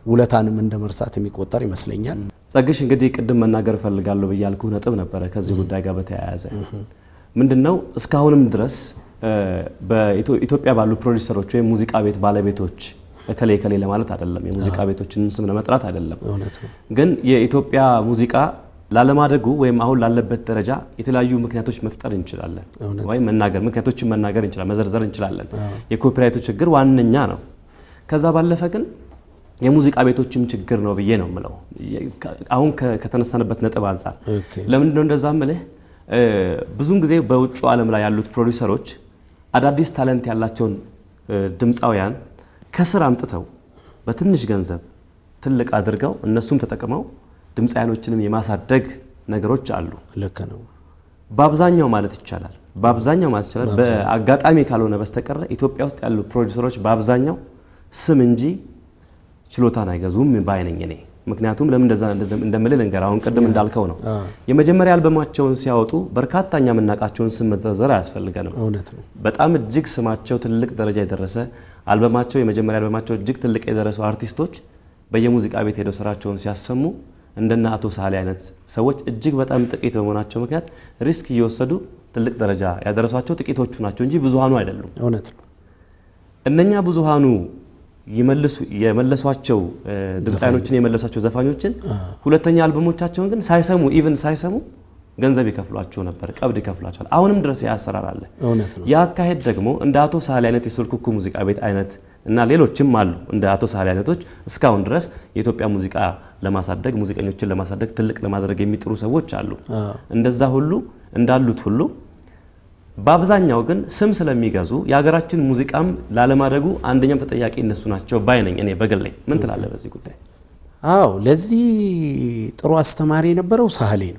ውለታንም እንደ መርሳት የሚቆጠር ይመስለኛል። ጸግሽ እንግዲህ ቅድም መናገር እፈልጋለሁ ብያልኩህ ነጥብ ነበረ ከዚህ ጉዳይ ጋር በተያያዘ ምንድን ነው እስካሁንም ድረስ እ፣ በኢትዮጵያ ባሉ ፕሮዲሰሮች ወይም ሙዚቃ ቤት ባለቤቶች እከሌ እከሌ ለማለት አይደለም፣ የሙዚቃ ቤቶችንም ስም ለመጥራት አይደለም። እውነት ነው። ግን የኢትዮጵያ ሙዚቃ ላለማደጉ ወይም አሁን ላለበት ደረጃ የተለያዩ ምክንያቶች መፍጠር እንችላለን፣ ወይም መናገር ምክንያቶችን መናገር እንችላለን፣ መዘርዘር እንችላለን። የኮፒራይቱ ችግር ዋነኛ ነው። ከዛ ባለፈ ግን የሙዚቃ ቤቶችም ችግር ነው ብዬ ነው የምለው። አሁን ከ- ከተነሳንበት ነጥብ አንጻር ኦኬ። ለምንድን ነው እንደዛ ምልህ? እ፣ ብዙውን ጊዜ በውጭ ዓለም ላይ ያሉት ፕሮዲውሰሮች አዳዲስ ታለንት ያላቸውን እ፣ ድምፃውያን ከስር አምጥተው በትንሽ ገንዘብ ትልቅ አድርገው እነሱም ተጠቅመው ድምፃውያኖችንም የማሳደግ ነገሮች አሉ። ልክ ነው። በአብዛኛው ማለት ይቻላል በአብዛኛው ማለት ይቻላል በአጋጣሚ ካልሆነ በስተቀረ ኢትዮጵያ ውስጥ ያሉ ፕሮዲውሰሮች በአብዛኛው ስም እንጂ ችሎታን አይገዙም ባይ ነኝ እኔ። ምክንያቱም ለምን እንደዛ እንደምልህ ልንገርህ። አሁን ቅድም እንዳልከው ነው የመጀመሪያ አልበማቸውን ሲያወጡ በርካታ እኛ የምናውቃቸውን ስም መዘርዘር አያስፈልገንም። እውነት ነው። በጣም እጅግ ስማቸው ትልቅ ደረጃ የደረሰ አልበማቸው የመጀመሪያ አልበማቸው እጅግ ትልቅ የደረሱ አርቲስቶች በየሙዚቃ ቤት ሄደው ስራቸውን ሲያሰሙ እንደነ አቶ ሳሌ አይነት ሰዎች እጅግ በጣም ጥቂት በመሆናቸው ምክንያት ሪስክ እየወሰዱ ትልቅ ደረጃ ያደረሷቸው ጥቂቶቹ ናቸው እንጂ ብዙሃኑ አይደሉም። እውነት ነው። እነኛ ብዙሃኑ ይመልሱ የመለሷቸው እ፣ ድምፃውያኖችን የመለሷቸው ዘፋኞችን ሁለተኛ አልበሞቻቸውን ግን ሳይሰሙ ኢቭን ሳይሰሙ ገንዘብ ይከፍሏቸው ነበር፣ ቀብድ ይከፍሏቸዋል። አሁንም ድረስ ያ አሰራር አለ። እውነት ነው። ያ አካሄድ ደግሞ እንደ አቶ ሳህሌ አይነት የስልኩኩ ሙዚቃ ቤት አይነት እና ሌሎችም አሉ እንደ አቶ ሳህሌ አይነቶች እስካሁን ድረስ የኢትዮጵያ ሙዚቃ ለማሳደግ ሙዚቀኞችን ለማሳደግ ትልቅ ለማድረግ የሚጥሩ ሰዎች አሉ። እንደዛ ሁሉ እንዳሉት ሁሉ በአብዛኛው ግን ስም ስለሚገዙ የሀገራችን ሙዚቃም ላለማደጉ አንደኛም ተጠያቂ እነሱ ናቸው ባይ ነኝ እኔ በግሌ። ምን ትላለህ በዚህ ጉዳይ? አዎ ለዚህ ጥሩ አስተማሪ የነበረው ሳህሌ ነው።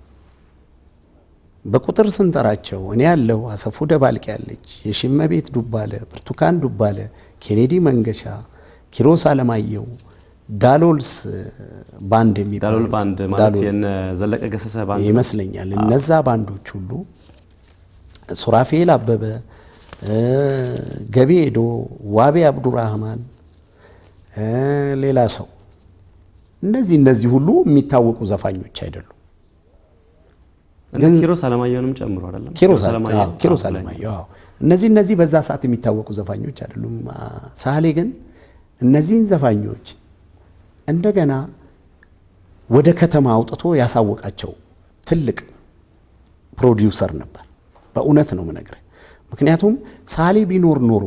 በቁጥር ስንጠራቸው እኔ ያለው አሰፉ ደባልቅ ያለች፣ የሽመቤት ዱባለ፣ ብርቱካን ዱባለ፣ ኬኔዲ መንገሻ፣ ኪሮስ አለማየሁ፣ ዳሎልስ ባንድ የሚባሉት ዳሎል ባንድ ማለት ዳሎል የነ ዘለቀ ገሰሰ ባንድ ነው። ይመስለኛል። እነዛ ባንዶች ሁሉ ሱራፌል አበበ፣ እ፣ ገቤ ሄዶ፣ ዋቤ አብዱራህማን፣ እ፣ ሌላ ሰው እነዚህ እነዚህ ሁሉ የሚታወቁ ዘፋኞች አይደሉም። እነ ኪሮስ አለማየሁንም ጨምሮ አይደለም ኪሮስ አለማየሁ አዎ፣ ኪሮስ አለማየሁ አዎ። እነዚህ እነዚህ በዛ ሰዓት የሚታወቁ ዘፋኞች አይደሉም። አ፣ ሳህሌ ግን እነዚህን ዘፋኞች እንደገና ወደ ከተማ አውጥቶ ያሳወቃቸው ትልቅ ፕሮዲውሰር ነበር። በእውነት ነው የምነግርህ። ምክንያቱም ሳህሌ ቢኖር ኖሮ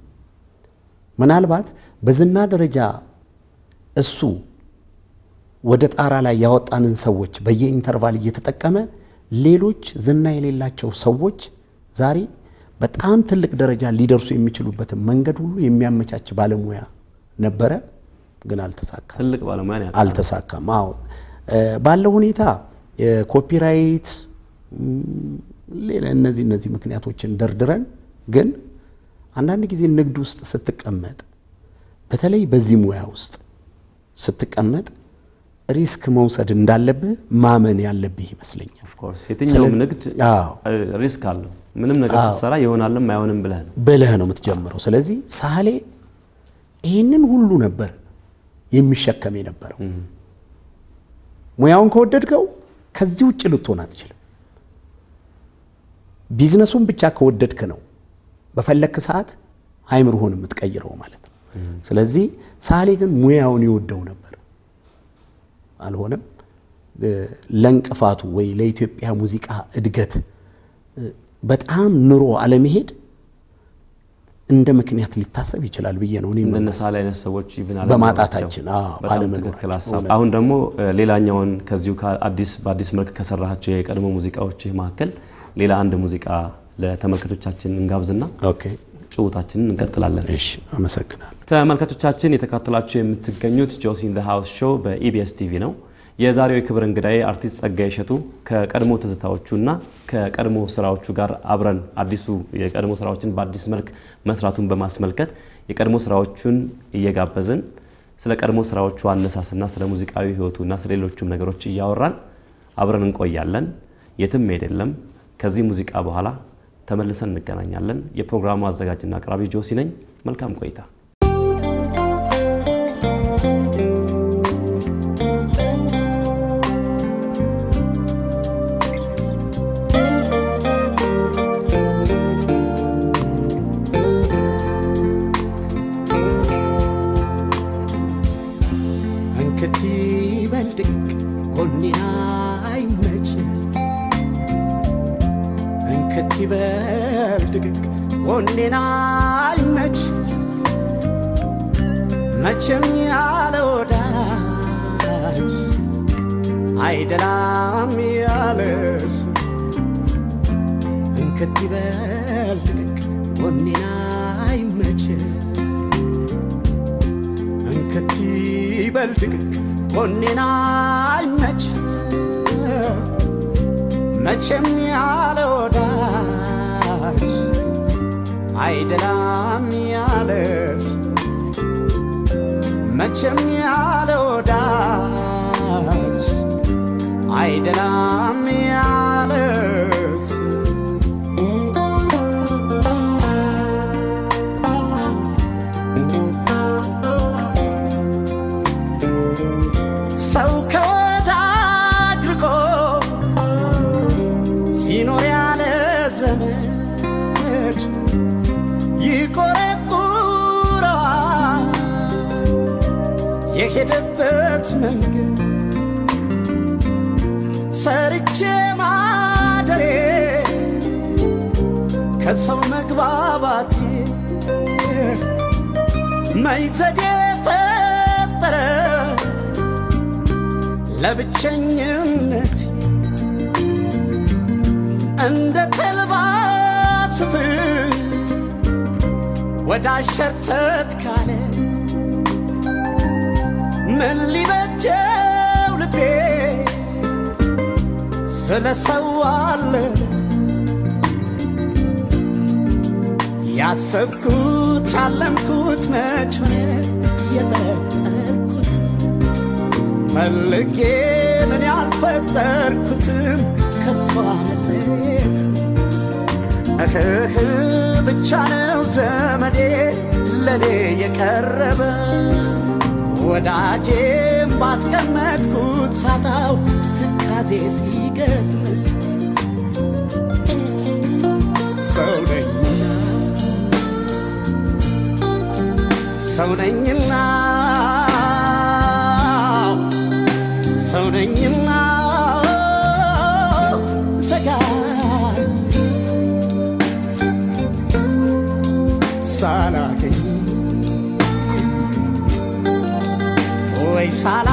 ምናልባት በዝና ደረጃ እሱ ወደ ጣራ ላይ ያወጣንን ሰዎች በየኢንተርቫል እየተጠቀመ ሌሎች ዝና የሌላቸው ሰዎች ዛሬ በጣም ትልቅ ደረጃ ሊደርሱ የሚችሉበትን መንገድ ሁሉ የሚያመቻች ባለሙያ ነበረ፣ ግን አልተሳካም። ትልቅ ባለሙያ ነው ያለው። አልተሳካም። አዎ እ፣ ባለው ሁኔታ የኮፒራይት ም፣ ሌላ እነዚህ እነዚህ ምክንያቶችን ደርድረን ግን አንዳንድ ጊዜ ንግድ ውስጥ ስትቀመጥ በተለይ በዚህ ሙያ ውስጥ ስትቀመጥ ሪስክ መውሰድ እንዳለብህ ማመን ያለብህ ይመስለኛል። ኦፍ ኮርስ የትኛውም ስለዚህ- ንግድ አዎ እ፣ ሪስክ አለው። ምንም ነገር ስትሰራ ይሆናልም አይሆንም ብለህ ነው። ብለህ ነው የምትጀምረው። ስለዚህ ሳህሌ ይህንን ሁሉ ነበር የሚሸከም የነበረው። ሙያውን ከወደድከው ከዚህ ውጭ ልትሆን አትችልም። ቢዝነሱን ብቻ ከወደድክ ነው በፈለክ ሰዓት አይምሮህን የምትቀይረው ማለት ነው። ስለዚህ ሳህሌ ግን ሙያውን ይወደው ነበር። አልሆነም እ፣ ለእንቅፋቱ ወይ ለኢትዮጵያ ሙዚቃ እድገት እ፣ በጣም ኑሮ አለመሄድ እንደ ምክንያት ሊታሰብ ይችላል ብዬ ነው እኔ እንደነ የማስበው። ሳህሌ አይነት ሰዎች ኢቭን በማጣታችን፣ አዎ፣ በጣም ባለመኖራችን፣ ትክክል ሀሳብ። እውነት። አሁን ደግሞ እ፣ ሌላኛውን ከዚሁ ከአዲስ በአዲስ መልክ ከሰራሃቸው የቀድሞ ሙዚቃዎች መካከል ሌላ አንድ ሙዚቃ ለተመልካቾቻችን እንጋብዝና ኦኬ ጭውታችንን እንቀጥላለን። እሺ፣ አመሰግናለሁ። ተመልካቾቻችን የተካተላችሁ የምትገኙት ጆሲ ኢን ዘ ሃውስ ሾው በኢቢኤስ ቲቪ ነው። የዛሬው የክብር እንግዳዬ አርቲስት ጸጋዬ እሸቱ ከቀድሞ ትዝታዎቹና ከቀድሞ ስራዎቹ ጋር አብረን አዲሱ የቀድሞ ስራዎችን በአዲስ መልክ መስራቱን በማስመልከት የቀድሞ ስራዎቹን እየጋበዝን ስለ ቀድሞ ስራዎቹ አነሳስና ስለ ሙዚቃዊ ህይወቱና ስለ ሌሎቹም ነገሮች እያወራን አብረን እንቆያለን። የትም መሄድ የለም። ከዚህ ሙዚቃ በኋላ ተመልሰን እንገናኛለን። የፕሮግራሙ አዘጋጅና አቅራቢ ጆሲ ነኝ። መልካም ቆይታ። ጎኔና አይመች መቼም ያለ ወዳጅ አይደላም ያለስ እንክት ይበል ድቅቅ ጎኔና አይመች እንክት ይበል ድቅቅ ጎኔና አይመች መቼም ያለ ወዳጅ አይደላም ያለስ መቼም ያለ ወዳጅ አይደላም ያለስ ሰው ከወዳጅ ርቆ ሲኖር ያለ ዘመድ ይቆረቁረዋል የሄደበት መንገድ ሰርቼ ማደሬ ከሰው መግባባቴ መይዘዴ ፈጠረ ለብቸኝነት እንደ ተልባ ስፍር ወደ አሸርተት ካለ ምን ሊበጀው ልቤ ስለ ሰው አለ ያሰብኩት ያለምኩት መች ሆነ የጠረጠርኩት ፈልጌ ምን ያልፈጠርኩትም ከሷ መለየት እህህ ብቻ ነው ዘመዴ ለኔ የቀረበ ወዳጄም ባስቀመጥኩት ሳጣው ትካዜ ሲገጥም ሰው ነኝና ሰው ነኝና ሰው ነኝና ሰጋር ሳላገኝ ወይ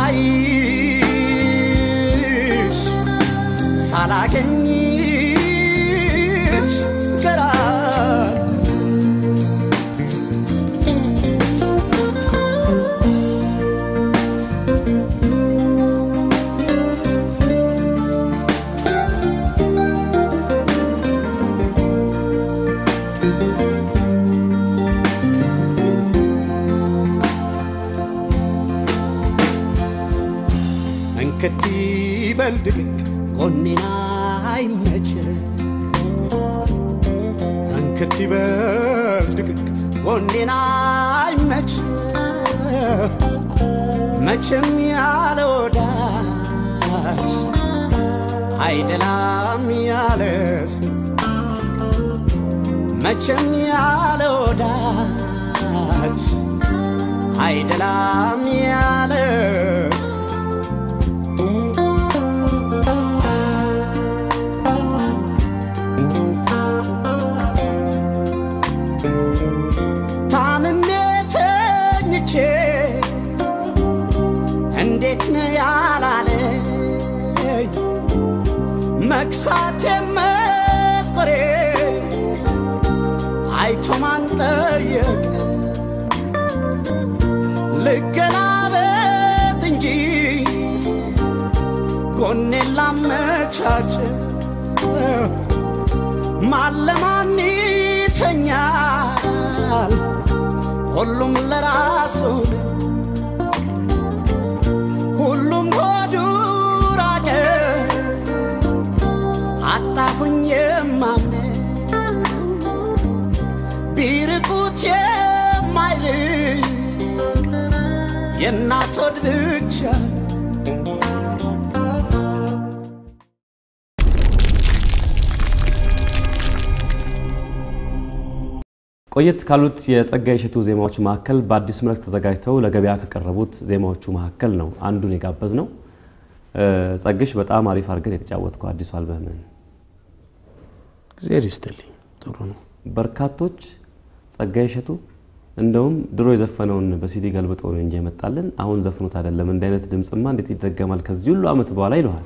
ሳላይሽ ሳላገኝሽ ገራር እንክት ይበል ድቅቅ ጎኔና አይመች እንክት ይበል ድቅቅ ጎኔና አይመች መቼም ያለ ወዳጅ አይደላም ያለስ መቼም ያለ ወዳጅ አይደላም ያለስ ታምሜ ተኝቼ እንዴት ነው ያላለኝ መክሳቴ መጥቆሬ አይቶ ማን ጠየቀ ልገላበት እንጂ ጎኔን ላመቻች ማለማን ይተኛል ሁሉም ለራሱ ነው። ሁሉም ሆዱ ራቀ አጣሁኝ የማምነ ቢርቁት የማይርቅ የእናት ሆድ ብቻ ቆየት ካሉት የጸጋዬ እሸቱ ዜማዎች መካከል በአዲስ መልክ ተዘጋጅተው ለገበያ ከቀረቡት ዜማዎቹ መካከል ነው አንዱን የጋበዝ ነው። ጸግሽ በጣም አሪፍ አድርገን የተጫወትከው አዲሱ አልበምን እግዚአብሔር ይስጥልኝ። ጥሩ ነው። በርካቶች ጸጋዬ እሸቱ እንደውም ድሮ የዘፈነውን በሲዲ ገልብጦ ነው እንጂ የመጣልን አሁን ዘፍኖት አይደለም። እንዲህ አይነት ድምፅማ እንዴት ይደገማል ከዚህ ሁሉ ዓመት በኋላ ይለዋል።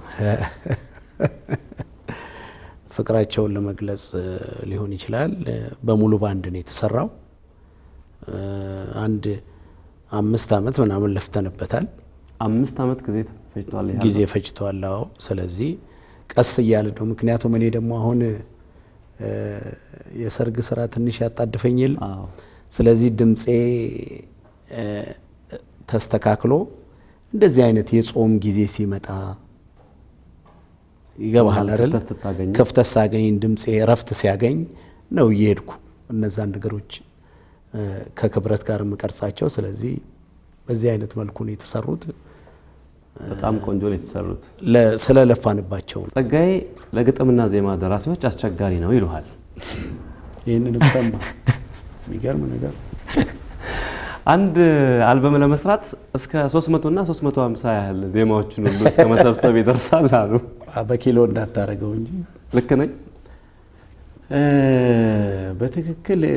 ፍቅራቸውን ለመግለጽ እ, ሊሆን ይችላል። እ, በሙሉ ባንድ ነው የተሰራው። እ, አንድ አምስት ዓመት ምናምን ለፍተንበታል። አምስት ዓመት ጊዜ ፈጅቷል። ይሄ ጊዜ ፈጅቷል። አዎ። ስለዚህ ቀስ እያለ ነው። ምክንያቱም እኔ ደግሞ አሁን እ, የሰርግ ስራ ትንሽ ያጣድፈኝ የለ አዎ። ስለዚህ ድምፄ እ, ተስተካክሎ እንደዚህ አይነት የጾም ጊዜ ሲመጣ ይገባሃል አይደል? ክፍተት ስታገኝ ክፍተት ሳገኝ ድምፄ እረፍት ሲያገኝ ነው እየሄድኩ እነዛን ነገሮች እ፣ ከክብረት ጋር የምቀርጻቸው። ስለዚህ በዚህ አይነት መልኩ ነው የተሰሩት በጣም ቆንጆ ነው የተሰሩት። ለ- ስለለፋንባቸው ነው። ጸጋዬ ለግጥምና ዜማ ደራሲዎች አስቸጋሪ ነው ይሉሃል። ይህንንም ሰማ። የሚገርም ነገር አንድ አልበም ለመስራት እስከ 300 እና 350 ያህል ዜማዎችን ሁሉ እስከ መሰብሰብ ይደርሳል አሉ። በኪሎ እንዳታረገው እንጂ ልክ ነኝ? እ፣ በትክክል እ፣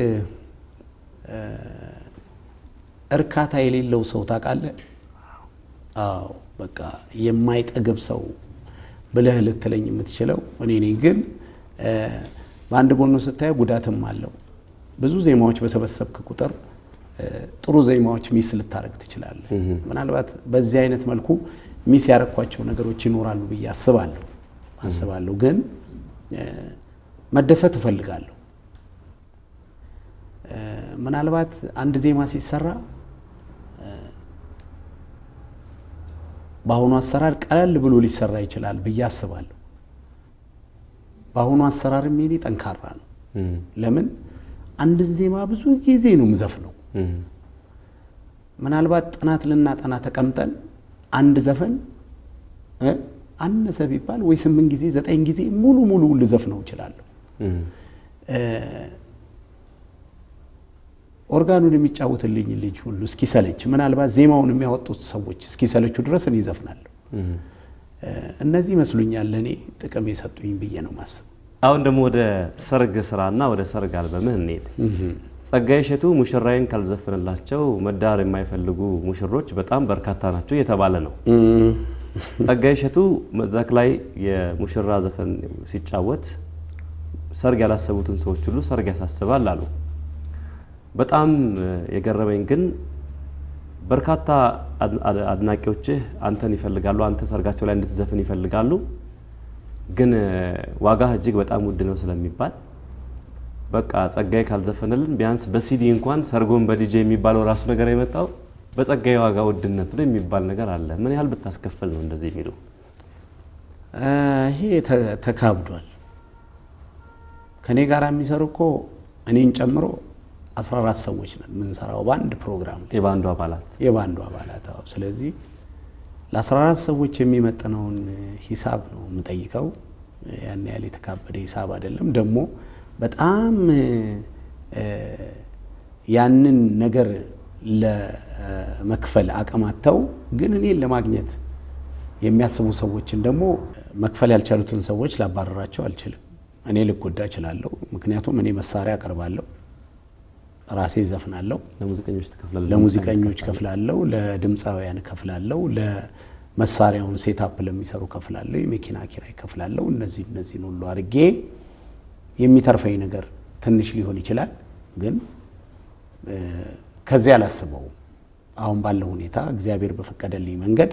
እርካታ የሌለው ሰው ታውቃለህ? አዎ በቃ የማይጠግብ ሰው ብለህ ልትለኝ የምትችለው እኔ ነኝ። ግን እ፣ በአንድ ጎኑ ስታየው ጉዳትም አለው። ብዙ ዜማዎች በሰበሰብክ ቁጥር እ፣ ጥሩ ዜማዎች ሚስ ልታደርግ ትችላለህ። ምናልባት በዚህ አይነት መልኩ ሚስ ያረኳቸው ነገሮች ይኖራሉ ብዬ አስባለሁ አስባለሁ ግን እ፣ መደሰት እፈልጋለሁ። እ፣ ምናልባት አንድ ዜማ ሲሰራ እ፣ በአሁኑ አሰራር ቀለል ብሎ ሊሰራ ይችላል ብዬ አስባለሁ። በአሁኑ አሰራርም የኔ ጠንካራ ነው። ለምን አንድን ዜማ ብዙ ጊዜ ነው የምዘፍነው። ምናልባት ጥናት ልናጠና ተቀምጠን አንድ ዘፈን እ አነሰ ቢባል ወይ ስምንት ጊዜ ዘጠኝ ጊዜ ሙሉ ሙሉ ልዘፍነው እችላለሁ። ኦርጋኑን የሚጫወትልኝ ልጅ ሁሉ እስኪሰለች፣ ምናልባት ዜማውን የሚያወጡት ሰዎች እስኪሰለቹ ድረስ እኔ ይዘፍናለሁ። እነዚህ ይመስሉኛል ለእኔ ጥቅም የሰጡኝ ብዬ ነው ማስብ። አሁን ደግሞ ወደ ሰርግ ስራና ወደ ሰርግ አልበምህ እንሄድ። ጸጋዬ እሸቱ ሙሽራዬን ካልዘፍንላቸው መዳር የማይፈልጉ ሙሽሮች በጣም በርካታ ናቸው እየተባለ ነው። ጸጋዬ እሸቱ መድረክ ላይ የሙሽራ ዘፈን ሲጫወት ሰርግ ያላሰቡትን ሰዎች ሁሉ ሰርግ ያሳስባል አሉ። በጣም የገረመኝ ግን በርካታ አድናቂዎችህ አንተን ይፈልጋሉ፣ አንተ ሰርጋቸው ላይ እንድትዘፍን ይፈልጋሉ። ግን ዋጋህ እጅግ በጣም ውድ ነው ስለሚባል በቃ ጸጋዬ ካልዘፈነልን ቢያንስ በሲዲ እንኳን ሰርጎን በዲጄ የሚባለው ራሱ ነገር የመጣው በጸጋዬ ዋጋ ውድነት ነው የሚባል ነገር አለ። ምን ያህል ብታስከፍል ነው እንደዚህ የሚሉ? ይሄ ተካብዷል። ከኔ ጋር የሚሰሩ እኮ እኔን ጨምሮ 14 ሰዎች ነን የምንሰራው በአንድ ፕሮግራም ላይ የባንዱ አባላት የባንዱ አባላት። አዎ። ስለዚህ ለ14 ሰዎች የሚመጥነውን ሂሳብ ነው የምጠይቀው። ያን ያህል የተካበደ ሂሳብ አይደለም። ደግሞ በጣም ያንን ነገር ለመክፈል አቅማተው ግን እኔን ለማግኘት የሚያስቡ ሰዎችን ደግሞ መክፈል ያልቻሉትን ሰዎች ላባረራቸው አልችልም። እኔ ልጎዳ እችላለሁ። ምክንያቱም እኔ መሳሪያ አቀርባለሁ፣ ራሴ ዘፍናለሁ፣ ለሙዚቀኞች ትከፍላለህ? ለሙዚቀኞች ከፍላለሁ፣ ለድምፃውያን ከፍላለሁ፣ ለመሳሪያውን ሴታፕ ለሚሰሩ ከፍላለሁ፣ የመኪና ኪራይ ከፍላለሁ። እነዚህ እነዚህን ሁሉ አድርጌ የሚተርፈኝ ነገር ትንሽ ሊሆን ይችላል፣ ግን ከዚህ አላስበውም። አሁን ባለው ሁኔታ እግዚአብሔር በፈቀደልኝ መንገድ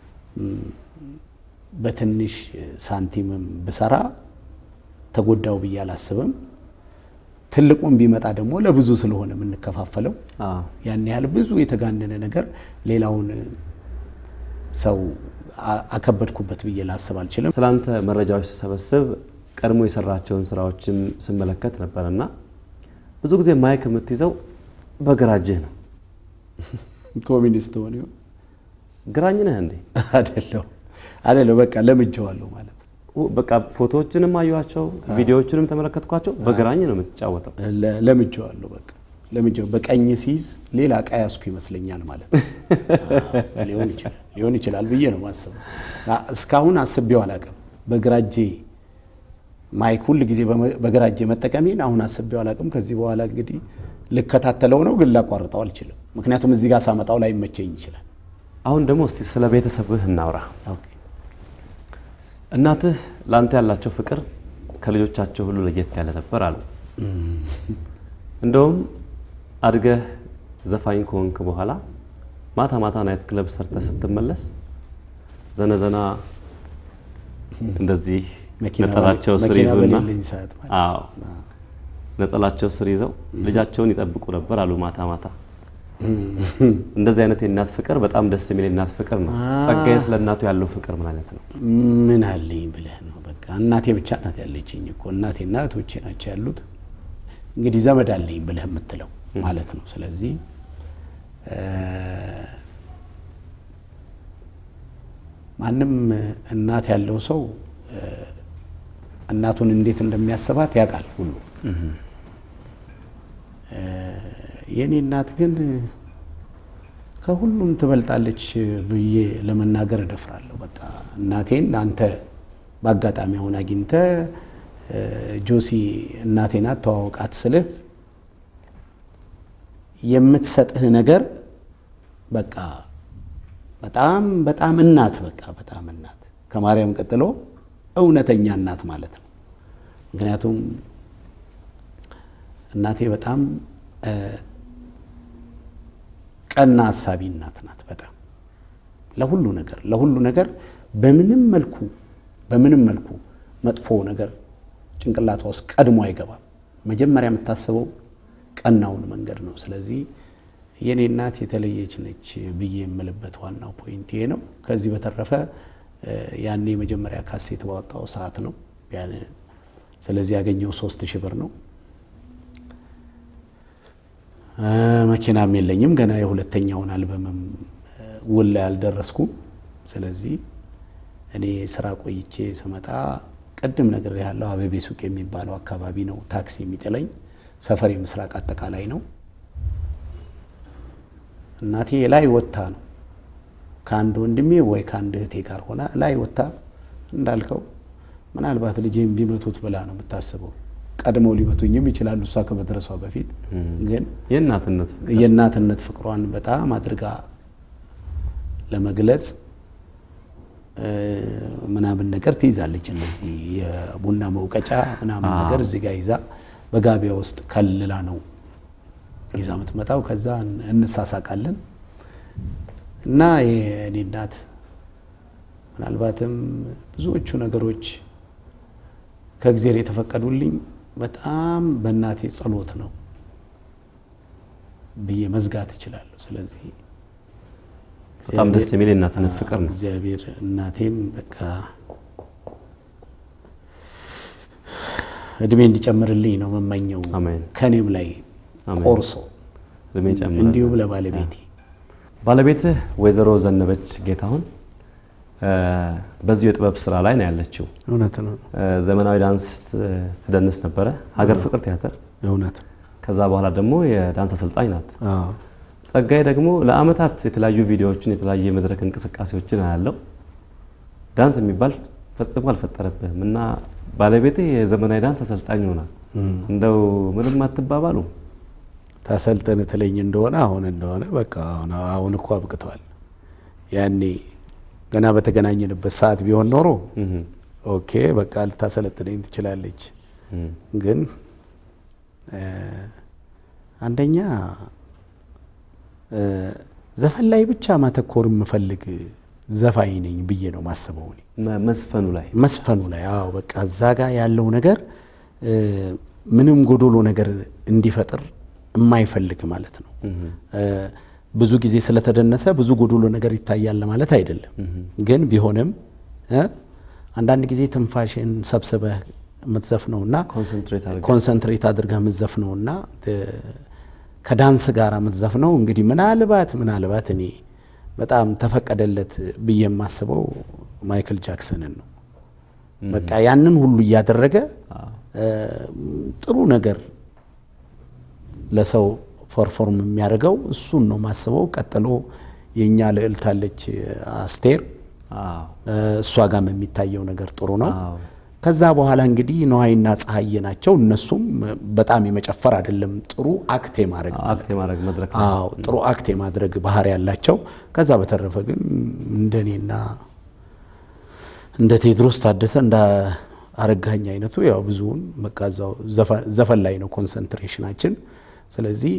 በትንሽ ሳንቲምም ብሰራ ተጎዳው ብዬ አላስብም። ትልቁም ቢመጣ ደግሞ ለብዙ ስለሆነ የምንከፋፈለው አዎ። ያን ያህል ብዙ የተጋነነ ነገር ሌላውን ሰው አ- አከበድኩበት ብዬ ላስብ አልችልም። ስላንተ መረጃዎች ስሰበስብ ቀድሞ የሰራቸውን ስራዎችም ስመለከት ነበር እና ብዙ ጊዜ ማይክ የምትይዘው በግራ እጅህ ነው። ኮሚኒስት ሆነ ይሆን? ግራኝ ነህ እንዴ? አይደለሁ አይደለሁ፣ በቃ ለምጄዋለሁ ማለት ነው። በቃ ፎቶዎችንም አየኋቸው፣ ቪዲዮዎችንም ተመለከትኳቸው። በግራኝ ነው የምትጫወተው። ለ- ለምጄዋለሁ በቃ ለምጄው። በቀኝ ሲይዝ ሌላ ዕቃ ያዝኩ ይመስለኛል ማለት ነው። አዎ፣ ሊሆን ይችላል ሊሆን ይችላል ብዬ ነው ማስበው። አ- እስካሁን አስቤው አላውቅም። በግራ እጄ ማይክ ሁል ጊዜ በመ- በግራ እጄ መጠቀሜን አሁን አስቤው አላቅም። ከዚህ በኋላ እንግዲህ ልከታተለው ነው፣ ግን ላቋርጠው አልችልም። ምክንያቱም እዚህ ጋር ሳመጣው ላይ መቸኝ ይችላል። አሁን ደግሞ እስቲ ስለ ቤተሰብህ እናውራ። ኦኬ። እናትህ ለአንተ ያላቸው ፍቅር ከልጆቻቸው ሁሉ ለየት ያለ ነበር አሉ። እንደውም አድገህ ዘፋኝ ከሆንክ በኋላ ማታ ማታ ናይት ክለብ ሰርተህ ስትመለስ ዘነዘና እንደዚህ መኪና ነጠላቸው በሌ- ስር መኪና ይዙና በሌለኝ ሰዓት ማለት አዎ ነጠላቸው ስር ይዘው ልጃቸውን ይጠብቁ ነበር አሉ ማታ ማታ። እንደዚህ አይነት የእናት ፍቅር በጣም ደስ የሚል የእናት ፍቅር ነው። ጸጋዬ ስለ እናቱ ያለው ፍቅር ምን አይነት ነው? ምን አለኝ ብለህ ነው? በቃ እናቴ ብቻ ናት ያለችኝ እኮ እናቴና እህቶቼ ናቸው ያሉት። እንግዲህ ዘመድ አለኝ ብለህ የምትለው ማለት ነው። ስለዚህ እ፣ ማንም እናት ያለው ሰው እ፣ እናቱን እንዴት እንደሚያስባት ያውቃል ሁሉ። እ፣ የእኔ እናት ግን ከሁሉም ትበልጣለች ብዬ ለመናገር እደፍራለሁ። በቃ እናቴን አንተ በአጋጣሚ አሁን አግኝተ ጆሲ እናቴ ናት ተዋወቃት ስልህ የምትሰጥህ ነገር በቃ በጣም በጣም እናት በቃ በጣም እናት ከማርያም ቀጥሎ እውነተኛ እናት ማለት ነው። ምክንያቱም እናቴ በጣም እ፣ ቀና ሀሳቢ እናት ናት። በጣም ለሁሉ ነገር ለሁሉ ነገር በምንም መልኩ በምንም መልኩ መጥፎ ነገር ጭንቅላቷ ውስጥ ቀድሞ አይገባም። መጀመሪያ የምታስበው ቀናውን መንገድ ነው። ስለዚህ የኔ እናት የተለየች ነች ብዬ የምልበት ዋናው ፖይንት ይሄ ነው። ከዚህ በተረፈ እ፣ ያኔ የመጀመሪያ ካሴት ባወጣው ሰዓት ነው ያን ስለዚህ ያገኘው ሶስት ሺህ ብር ነው። እ፣ መኪናም የለኝም ገና የሁለተኛውን አልበምም እ፣ ውል ላይ አልደረስኩም። ስለዚህ እኔ ስራ ቆይቼ ስመጣ ቅድም ነገር ያለው አበቤ ሱቅ የሚባለው አካባቢ ነው ታክሲ የሚጥለኝ። ሰፈር የምስራቅ አጠቃላይ ነው። እናቴ ላይ ወጥታ ነው ከአንድ ወንድሜ ወይ ከአንድ እህቴ ጋር ሆና ላይ ወጥታ እንዳልከው ምናልባት ልጄን ቢመቱት ብላ ነው የምታስበው። ቀድመው ሊመቱኝም ይችላሉ እሷ ከመድረሷ በፊት ግን የእናትነት የእናትነት ፍቅሯን በጣም አድርጋ ለመግለጽ እ፣ ምናምን ነገር ትይዛለች። እነዚህ የቡና መውቀጫ ምናምን ነገር እዚህ ጋር ይዛ በጋቢያ ውስጥ ከልላ ነው ይዛ የምትመጣው። ከዛ እንሳሳቃለን እና የእኔ እናት ምናልባትም ብዙዎቹ ነገሮች ከእግዜር የተፈቀዱልኝ በጣም በእናቴ ጸሎት ነው ብዬ መዝጋት እችላለሁ። ስለዚህ በጣም ደስ የሚል የእናትነት ፍቅር ነው። እግዚአብሔር እናቴን በቃ እድሜ እንዲጨምርልኝ ነው መመኘው። አሜን። ከኔም ላይ አሜን። ቆርሶ እድሜ ጨምራል። እንዲሁም ለባለቤቴ ባለቤትህ ወይዘሮ ዘነበች ጌታሁን እ፣ በዚሁ የጥበብ ስራ ላይ ነው ያለችው። እውነት ነው፣ እ፣ ዘመናዊ ዳንስ ት- ትደንስ ነበረ፣ ሀገር ፍቅር ቲያትር። እውነት ነው። ከዛ በኋላ ደግሞ የዳንስ አሰልጣኝ ናት። አዎ ጸጋዬ ደግሞ ለአመታት የተለያዩ ቪዲዮዎችን የተለያዩ የመድረክ እንቅስቃሴዎችን አያለው። ዳንስ የሚባል ፈጽሞ አልፈጠረብህም እና ባለቤትህ የዘመናዊ ዳንስ አሰልጣኝ ሆና እንደው ምንም አትባባሉ? ታሰልጠን ትለኝ እንደሆነ አሁን እንደሆነ በቃ አሁን አሁን እኮ አብቅቷል። ያኔ ገና በተገናኘንበት ሰዓት ቢሆን ኖሮ ኦኬ በቃ ልታሰለጥነኝ ትችላለች። ግን እ፣ አንደኛ እ፣ ዘፈን ላይ ብቻ ማተኮር የምፈልግ ዘፋኝ ነኝ ብዬ ነው ማስበው እኔ መ- መዝፈኑ ላይ መስፈኑ ላይ አዎ በቃ እዛ ጋር ያለው ነገር እ፣ ምንም ጎዶሎ ነገር እንዲፈጥር የማይፈልግ ማለት ነው። እ፣ ብዙ ጊዜ ስለተደነሰ ብዙ ጎዶሎ ነገር ይታያል ማለት አይደለም። ግን ቢሆንም እ፣ አንዳንድ ጊዜ ትንፋሽን ሰብስበህ የምትዘፍነውና ኮንሰንትሬት አድርገህ ኮንሰንትሬት አድርገህ የምትዘፍነውና እ፣ ከዳንስ ጋር የምትዘፍነው እንግዲህ ምናልባት ምናልባት እኔ በጣም ተፈቀደለት ብዬ የማስበው ማይክል ጃክሰንን ነው። በቃ ያንን ሁሉ እያደረገ እ፣ ጥሩ ነገር ለሰው ፐርፎርም የሚያደርገው እሱን ነው ማስበው። ቀጥሎ የእኛ ልዕልት አለች አስቴር፣ አዎ እ፣ እሷ ጋም የሚታየው ነገር ጥሩ ነው። አዎ ከዛ በኋላ እንግዲህ ነዋይና ፀሐዬ ናቸው። እነሱም በጣም የመጨፈር አይደለም ጥሩ አክት የማድረግ ማለት አክት የማድረግ መድረክ ነው። አዎ ጥሩ አክት የማድረግ ባህሪ ያላቸው። ከዛ በተረፈ ግን እንደኔና እንደ ቴዎድሮስ ታደሰ እንደ አረጋኝ አይነቱ ያው ብዙውን በቃ እዛው ዘፈ- ዘፈን ላይ ነው ኮንሰንትሬሽናችን። ስለዚህ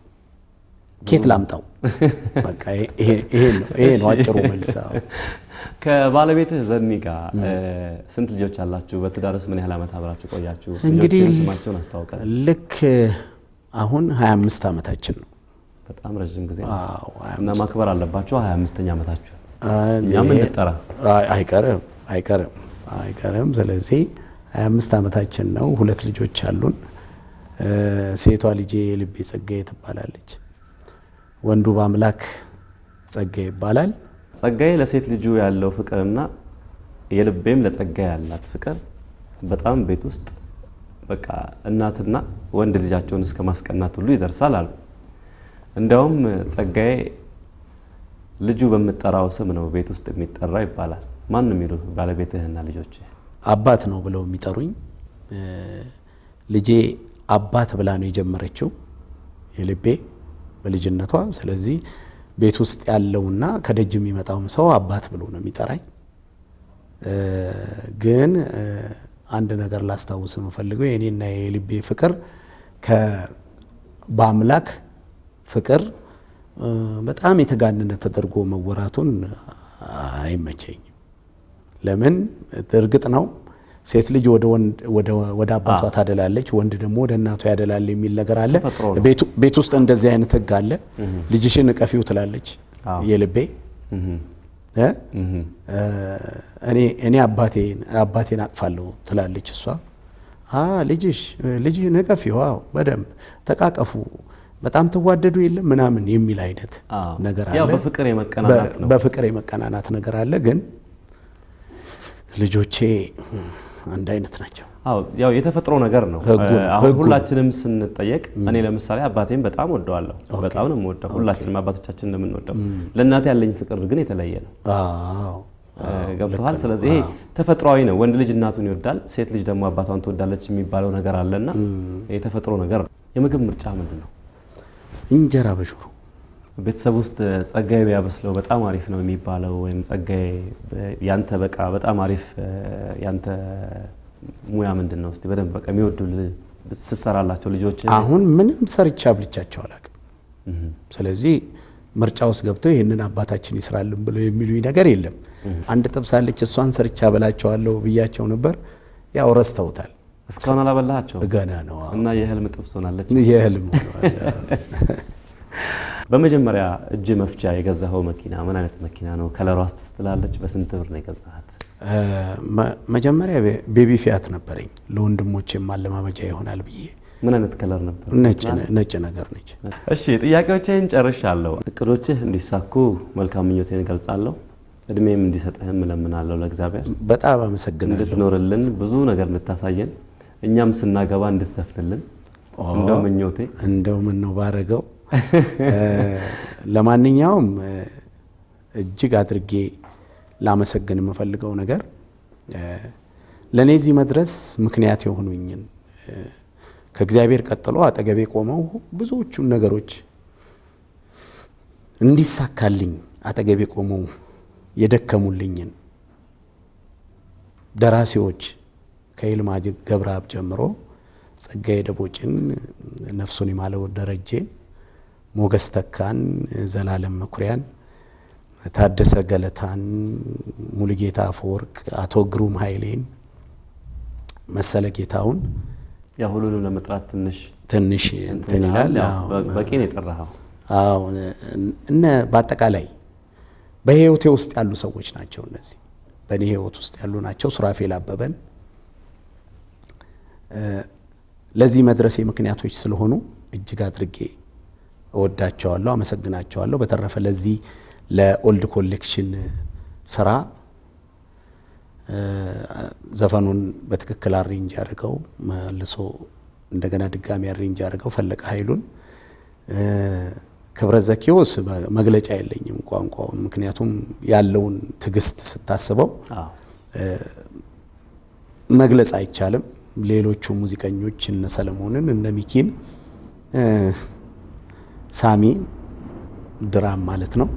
ኬት ላምጣው በቃ ይሄ ይሄ ነው ይሄ ነው አጭሩ መልስ። አዎ። ከባለቤትህ ዘኒ ጋር እ፣ ስንት ልጆች አላችሁ? በትዳርስ ምን ያህል ዓመት አብራችሁ ቆያችሁ? እንግዲህ ልጆችህን ስማቸውን አስታውቀ። ልክ አሁን 25 ዓመታችን ነው። በጣም ረዥም ጊዜ ነው። አዎ እና ማክበር አለባችሁ 25ኛ ዓመታችሁ። አይ፣ እኛም ይሄ- እንጠራ። አይ፣ አይቀርም አይቀርም አይቀርም። ስለዚህ 25 ዓመታችን ነው። ሁለት ልጆች አሉን። እ፣ ሴቷ ልጄ የልቤ ጸጋዬ ትባላለች። ወንዱ በአምላክ ጸጋዬ ይባላል። ጸጋዬ ለሴት ልጁ ያለው ፍቅርና የልቤም ለጸጋዬ ያላት ፍቅር በጣም ቤት ውስጥ በቃ እናትና ወንድ ልጃቸውን እስከ ማስቀናት ሁሉ ይደርሳል አሉ። እንዲያውም ጸጋዬ ልጁ በምጠራው ስም ነው ቤት ውስጥ የሚጠራ ይባላል። ማን ነው የሚሉ ባለቤትህና ልጆች? አባት ነው ብለው የሚጠሩኝ እ፣ ልጄ አባት ብላ ነው የጀመረችው የልቤ በልጅነቷ። ስለዚህ ቤት ውስጥ ያለውና ከደጅ የሚመጣውም ሰው አባት ብሎ ነው የሚጠራኝ። እ፣ ግን እ፣ አንድ ነገር ላስታውስ የምፈልገው የእኔና የልቤ ፍቅር ከ በአምላክ ፍቅር እ፣ በጣም የተጋነነ ተደርጎ መወራቱን አይመቸኝም። ለምን እርግጥ ነው ሴት ልጅ ወደ ወንድ ወደ ወደ አባቷ ታደላለች፣ ወንድ ደግሞ ወደ እናቷ ያደላል የሚል ነገር አለ። ተፈጥሮ ነው። ቤቱ ቤት ውስጥ እንደዚህ አይነት ሕግ አለ። ልጅሽን እቀፊው ትላለች አዎ። የልቤ እህ እ? እህ እ፣ እኔ እኔ አባቴን አባቴን አቅፋለሁ ትላለች እሷ። አ ልጅሽ ልጅህን እቀፊው፣ አዎ በደንብ ተቃቀፉ፣ በጣም ትዋደዱ የለም ምናምን የሚል አይነት አዎ። ነገር ያው አለ። በፍቅር የመቀናናት በ- ነው። በፍቅር የመቀናናት ነገር አለ። ግን ልጆቼ አንድ አይነት ናቸው። አዎ ያው የተፈጥሮ ነገር ነው። ህጉ ነው፣ አሁን ህጉ ነው። ሁላችንም ስንጠየቅ እኔ ለምሳሌ አባቴን በጣም ወደዋለሁ። በጣም ነው የምወደው። ሁላችንም አባቶቻችን እንደምንወደው ለእናቴ ያለኝ ፍቅር ግን የተለየ ነው። አዎ ገብተዋል። ስለዚህ ይሄ ተፈጥሯዊ ነው። ወንድ ልጅ እናቱን ይወዳል፣ ሴት ልጅ ደግሞ አባቷን ትወዳለች የሚባለው ነገር አለና የተፈጥሮ ነገር ነው። የምግብ ምርጫ ምንድን ነው? እንጀራ በሽሮ ቤተሰብ ውስጥ ጸጋዬ ቢያበስለው በጣም አሪፍ ነው የሚባለው ወይም ጸጋዬ ያንተ በቃ በጣም አሪፍ ያንተ ሙያ ምንድን ነው? እስቲ በደንብ በቃ የሚወዱ ስትሰራላቸው ልጆች አሁን ምንም ሰርቻ አብልቻቸው አላውቅም። ስለዚህ ምርጫ ውስጥ ገብተው ይህንን አባታችን ይስራልን ብለው የሚሉኝ ነገር የለም። አንድ ጥብስ አለች እሷን ሰርቻ በላቸዋለሁ ብያቸው ነበር። ያው ረስተውታል። እስካሁን አላበላሃቸው ገና ነው አዎ። እና የህልም ጥብስ ሆናለች። የህልም ሆነዋል። በመጀመሪያ እጅ መፍቻ የገዛኸው መኪና ምን አይነት መኪና ነው? ከለሯ ስትላለች በስንት ብር ነው የገዛሃት? እ፣ መ- መጀመሪያ ቤ- ቤቢ ፊያት ነበረኝ ለወንድሞቼ ማለማመጃ ይሆናል ብዬ ምን አይነት ከለር ነበር? ነጭ ነጭ ነገር ነች። እሺ ጥያቄዎችን ጨርሻለሁ። እቅዶችህ እንዲሳኩ መልካም ምኞቴን እገልጻለሁ። እድሜም እንዲሰጥህም እለምናለሁ ለእግዚአብሔር በጣም አመሰግናለሁ። እንድትኖርልን ብዙ ነገር እንድታሳየን እኛም ስናገባ እንድትዘፍንልን እንደው ምኞቴ እንደው ምን ነው ባረገው። እ፣ ለማንኛውም እ፣ እጅግ አድርጌ ላመሰግን የምፈልገው ነገር እ፣ ለእኔ እዚህ መድረስ ምክንያት የሆኑኝን እ፣ ከእግዚአብሔር ቀጥሎ አጠገቤ ቆመው ብዙዎቹን ነገሮች እንዲሳካልኝ አጠገቤ ቆመው የደከሙልኝን ደራሲዎች ከይልማ ገብረአብ ጀምሮ ጸጋዬ ደቦጭን፣ ነፍሱን የማለው ደረጄን፣ ሞገስ ተካን፣ ዘላለም መኩሪያን፣ ታደሰ ገለታን፣ ሙሉጌታ አፈወርቅ፣ አቶ ግሩም ኃይሌን፣ መሰለ ጌታውን ያ ሁሉንም ለመጥራት ትንሽ ትንሽ እንትን ይላል። ያው አዎ። በ- በቂ ነው የጠራኸው። አዎ እነ በአጠቃላይ በህይወቴ ውስጥ ያሉ ሰዎች ናቸው። እነዚህ በእኔ ህይወት ውስጥ ያሉ ናቸው። ሱራፌል አበበን እ፣ ለዚህ መድረሴ ምክንያቶች ስለሆኑ እጅግ አድርጌ እወዳቸዋለሁ፣ አመሰግናቸዋለሁ። በተረፈ ለዚህ ለኦልድ ኮሌክሽን ስራ እ፣ ዘፈኑን በትክክል አሬንጅ ያደርገው መልሶ እንደገና ድጋሚ አሬንጅ ያደርገው ፈለቀ ኃይሉን እ፣ ክብረት ዘኪዎስ መግለጫ የለኝም ቋንቋውን፣ ምክንያቱም ያለውን ትዕግስት ስታስበው አዎ መግለጽ አይቻልም። ሌሎቹ ሙዚቀኞች እነ ሰለሞንን እነ ሚኪን እ፣ ሳሚ ድራም ማለት ነው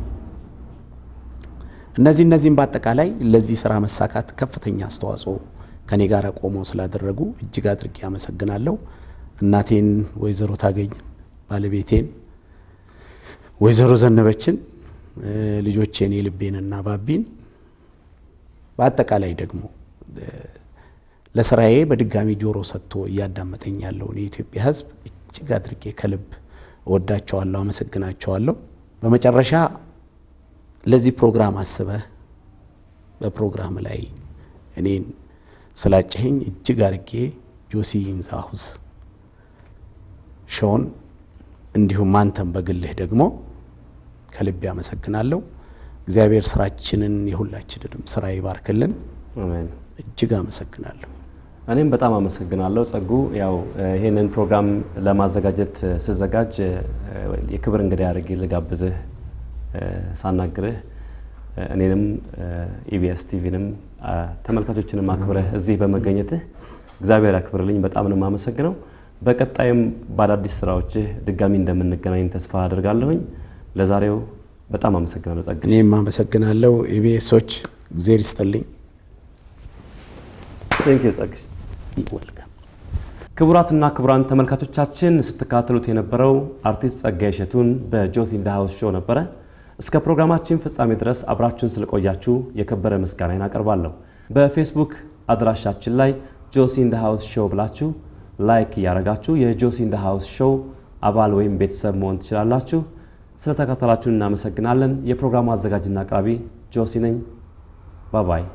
እነዚህ እነዚህም በአጠቃላይ ለዚህ ስራ መሳካት ከፍተኛ አስተዋጽኦ ከኔ ጋር ቆመው ስላደረጉ እጅግ አድርጌ አመሰግናለሁ። እናቴን ወይዘሮ ታገኝ ባለቤቴን ወይዘሮ ዘነበችን እ፣ ልጆቼን የልቤንና ባቢን በአጠቃላይ ደግሞ እ፣ ለስራዬ በድጋሚ ጆሮ ሰጥቶ እያዳመጠኝ ያለውን የኢትዮጵያ ሕዝብ እጅግ አድርጌ ከልብ እወዳቸዋለሁ፣ አመሰግናቸዋለሁ። በመጨረሻ ለዚህ ፕሮግራም አስበህ በፕሮግራም ላይ እኔን ስላጨኸኝ እጅግ አድርጌ ጆሲ ኢንዛሁዝ ሾን እንዲሁም አንተም በግልህ ደግሞ ከልቤ አመሰግናለሁ። እግዚአብሔር ስራችንን የሁላችንንም ስራ ይባርክልን። አሜን። እጅግ አመሰግናለሁ። እኔም በጣም አመሰግናለሁ ጸጉ። ያው እ፣ ይህንን ፕሮግራም ለማዘጋጀት እ፣ ስዘጋጅ እ፣ የክብር እንግዳ አድርጌ ልጋብዝህ እ፣ ሳናግርህ እ፣ እኔንም ኢቢኤስ ቲቪንም አ፣ ተመልካቾችንም አክብረህ እዚህ በመገኘትህ እግዚአብሔር ያክብርልኝ። በጣም ነው የማመሰግነው። በቀጣይም በአዳዲስ ስራዎችህ ድጋሚ እንደምንገናኝ ተስፋ አድርጋለሁኝ። ለዛሬው በጣም አመሰግናለሁ ጸጋ። እኔም አመሰግናለሁ። ኢቢኤሶች እግዜር ይስጥልኝ። ቴንክ ዩ ጸግሽ። ወልካም ክቡራትና ክቡራን ተመልካቾቻችን ስትከታተሉት የነበረው አርቲስት ጸጋዬ እሸቱን በጆሲ ኢን ዘ ሃውስ ሾው ነበረ። እስከ ፕሮግራማችን ፍጻሜ ድረስ አብራችሁን ስለቆያችሁ የከበረ ምስጋናዬን አቀርባለሁ። በፌስቡክ አድራሻችን ላይ ጆሲ ኢን ዘ ሃውስ ሾው ብላችሁ ላይክ እያደረጋችሁ የጆሲ ኢን ዘ ሃውስ ሾው አባል ወይም ቤተሰብ መሆን ትችላላችሁ። ስለተከታተላችሁን እናመሰግናለን። የፕሮግራሙ አዘጋጅና አቅራቢ ጆሲ ነኝ። ባባይ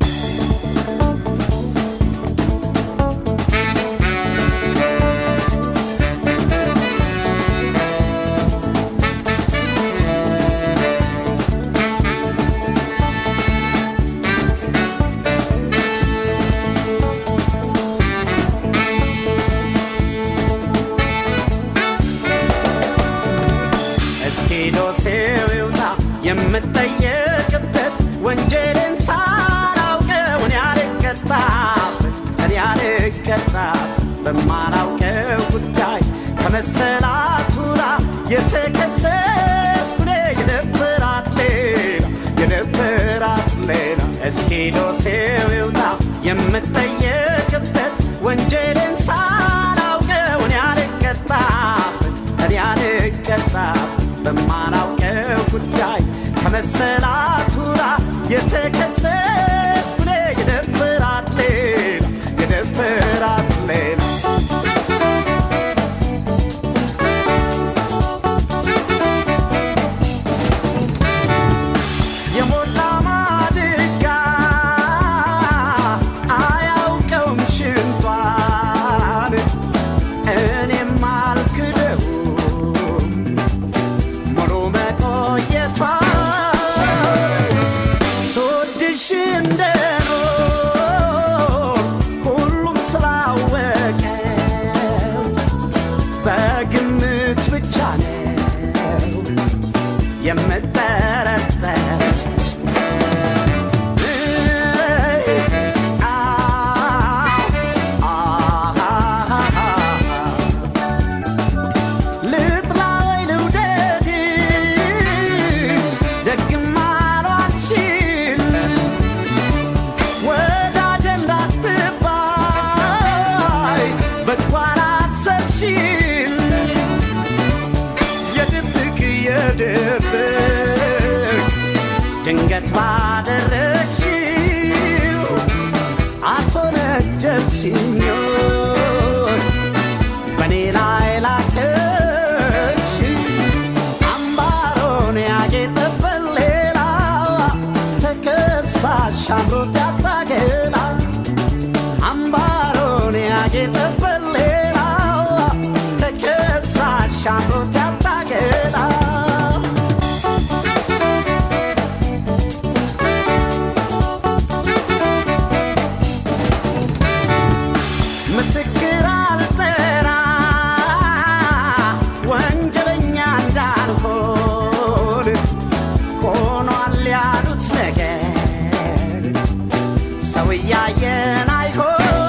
እስኪ ዶሴው ይውጣ የምጠየቅበት ወንጀልን ሳላውቀው እኔ አልቀጣበት እኔ አልቀጣበት በማላውቀው ጉዳይ ከመሰላቱራ የተከሰስኩ እኔ የነበራት ሌላ የነበራት ሌላ እስኪ ዶሴው ይውጣ የምጠየቅበት ወንጀልን ሳላውቀው እኔ አልቀጣበት እኔ አልቀጣበት በማላውቀው ጉዳይ ከመሰላቱራ የተከሰስኩ እኔ የነበራት ሌላ የነበራት ሌላ የሞላ ማድጋ አያውቀውም ሽንቷን እኔም አልክደውም ሙሉ መቆየቷን ስወድሽ እንደኖር ሁሉም ስላወቀው በግምት ብቻ ነው የምጠረጠር ልጥላይ ልውደድሽ ደግም አሏልሽል ወዳጅ እንዳትባይ በጎ አላሰብሽል የድብቅ የድብቅ ድንገት ባደረግሽው አስወነጀልሽኝ በእኔ ላይ ላከች አምባሮን ያጌጠበት ሌላ ተከሳሽ አምሮት ያታገላ አምባሮን ያጌጠበት ሌላ ተከሳሽ አምሮት ያታገላ ምስክር አልጠራ ወንጀለኛ እንዳልሆን ሆኗል ያሉት ነገር ሰው እያየን አይሆን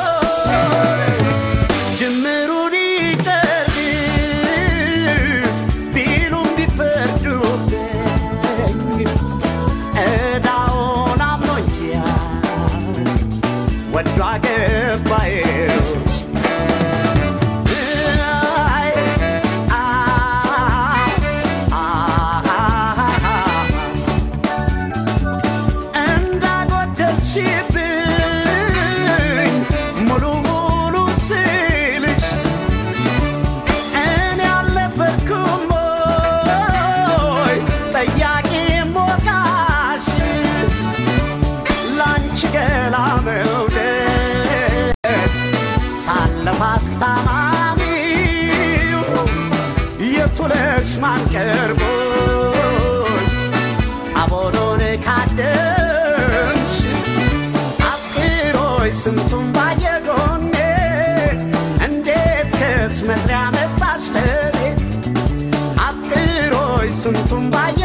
ስንቱም ባየ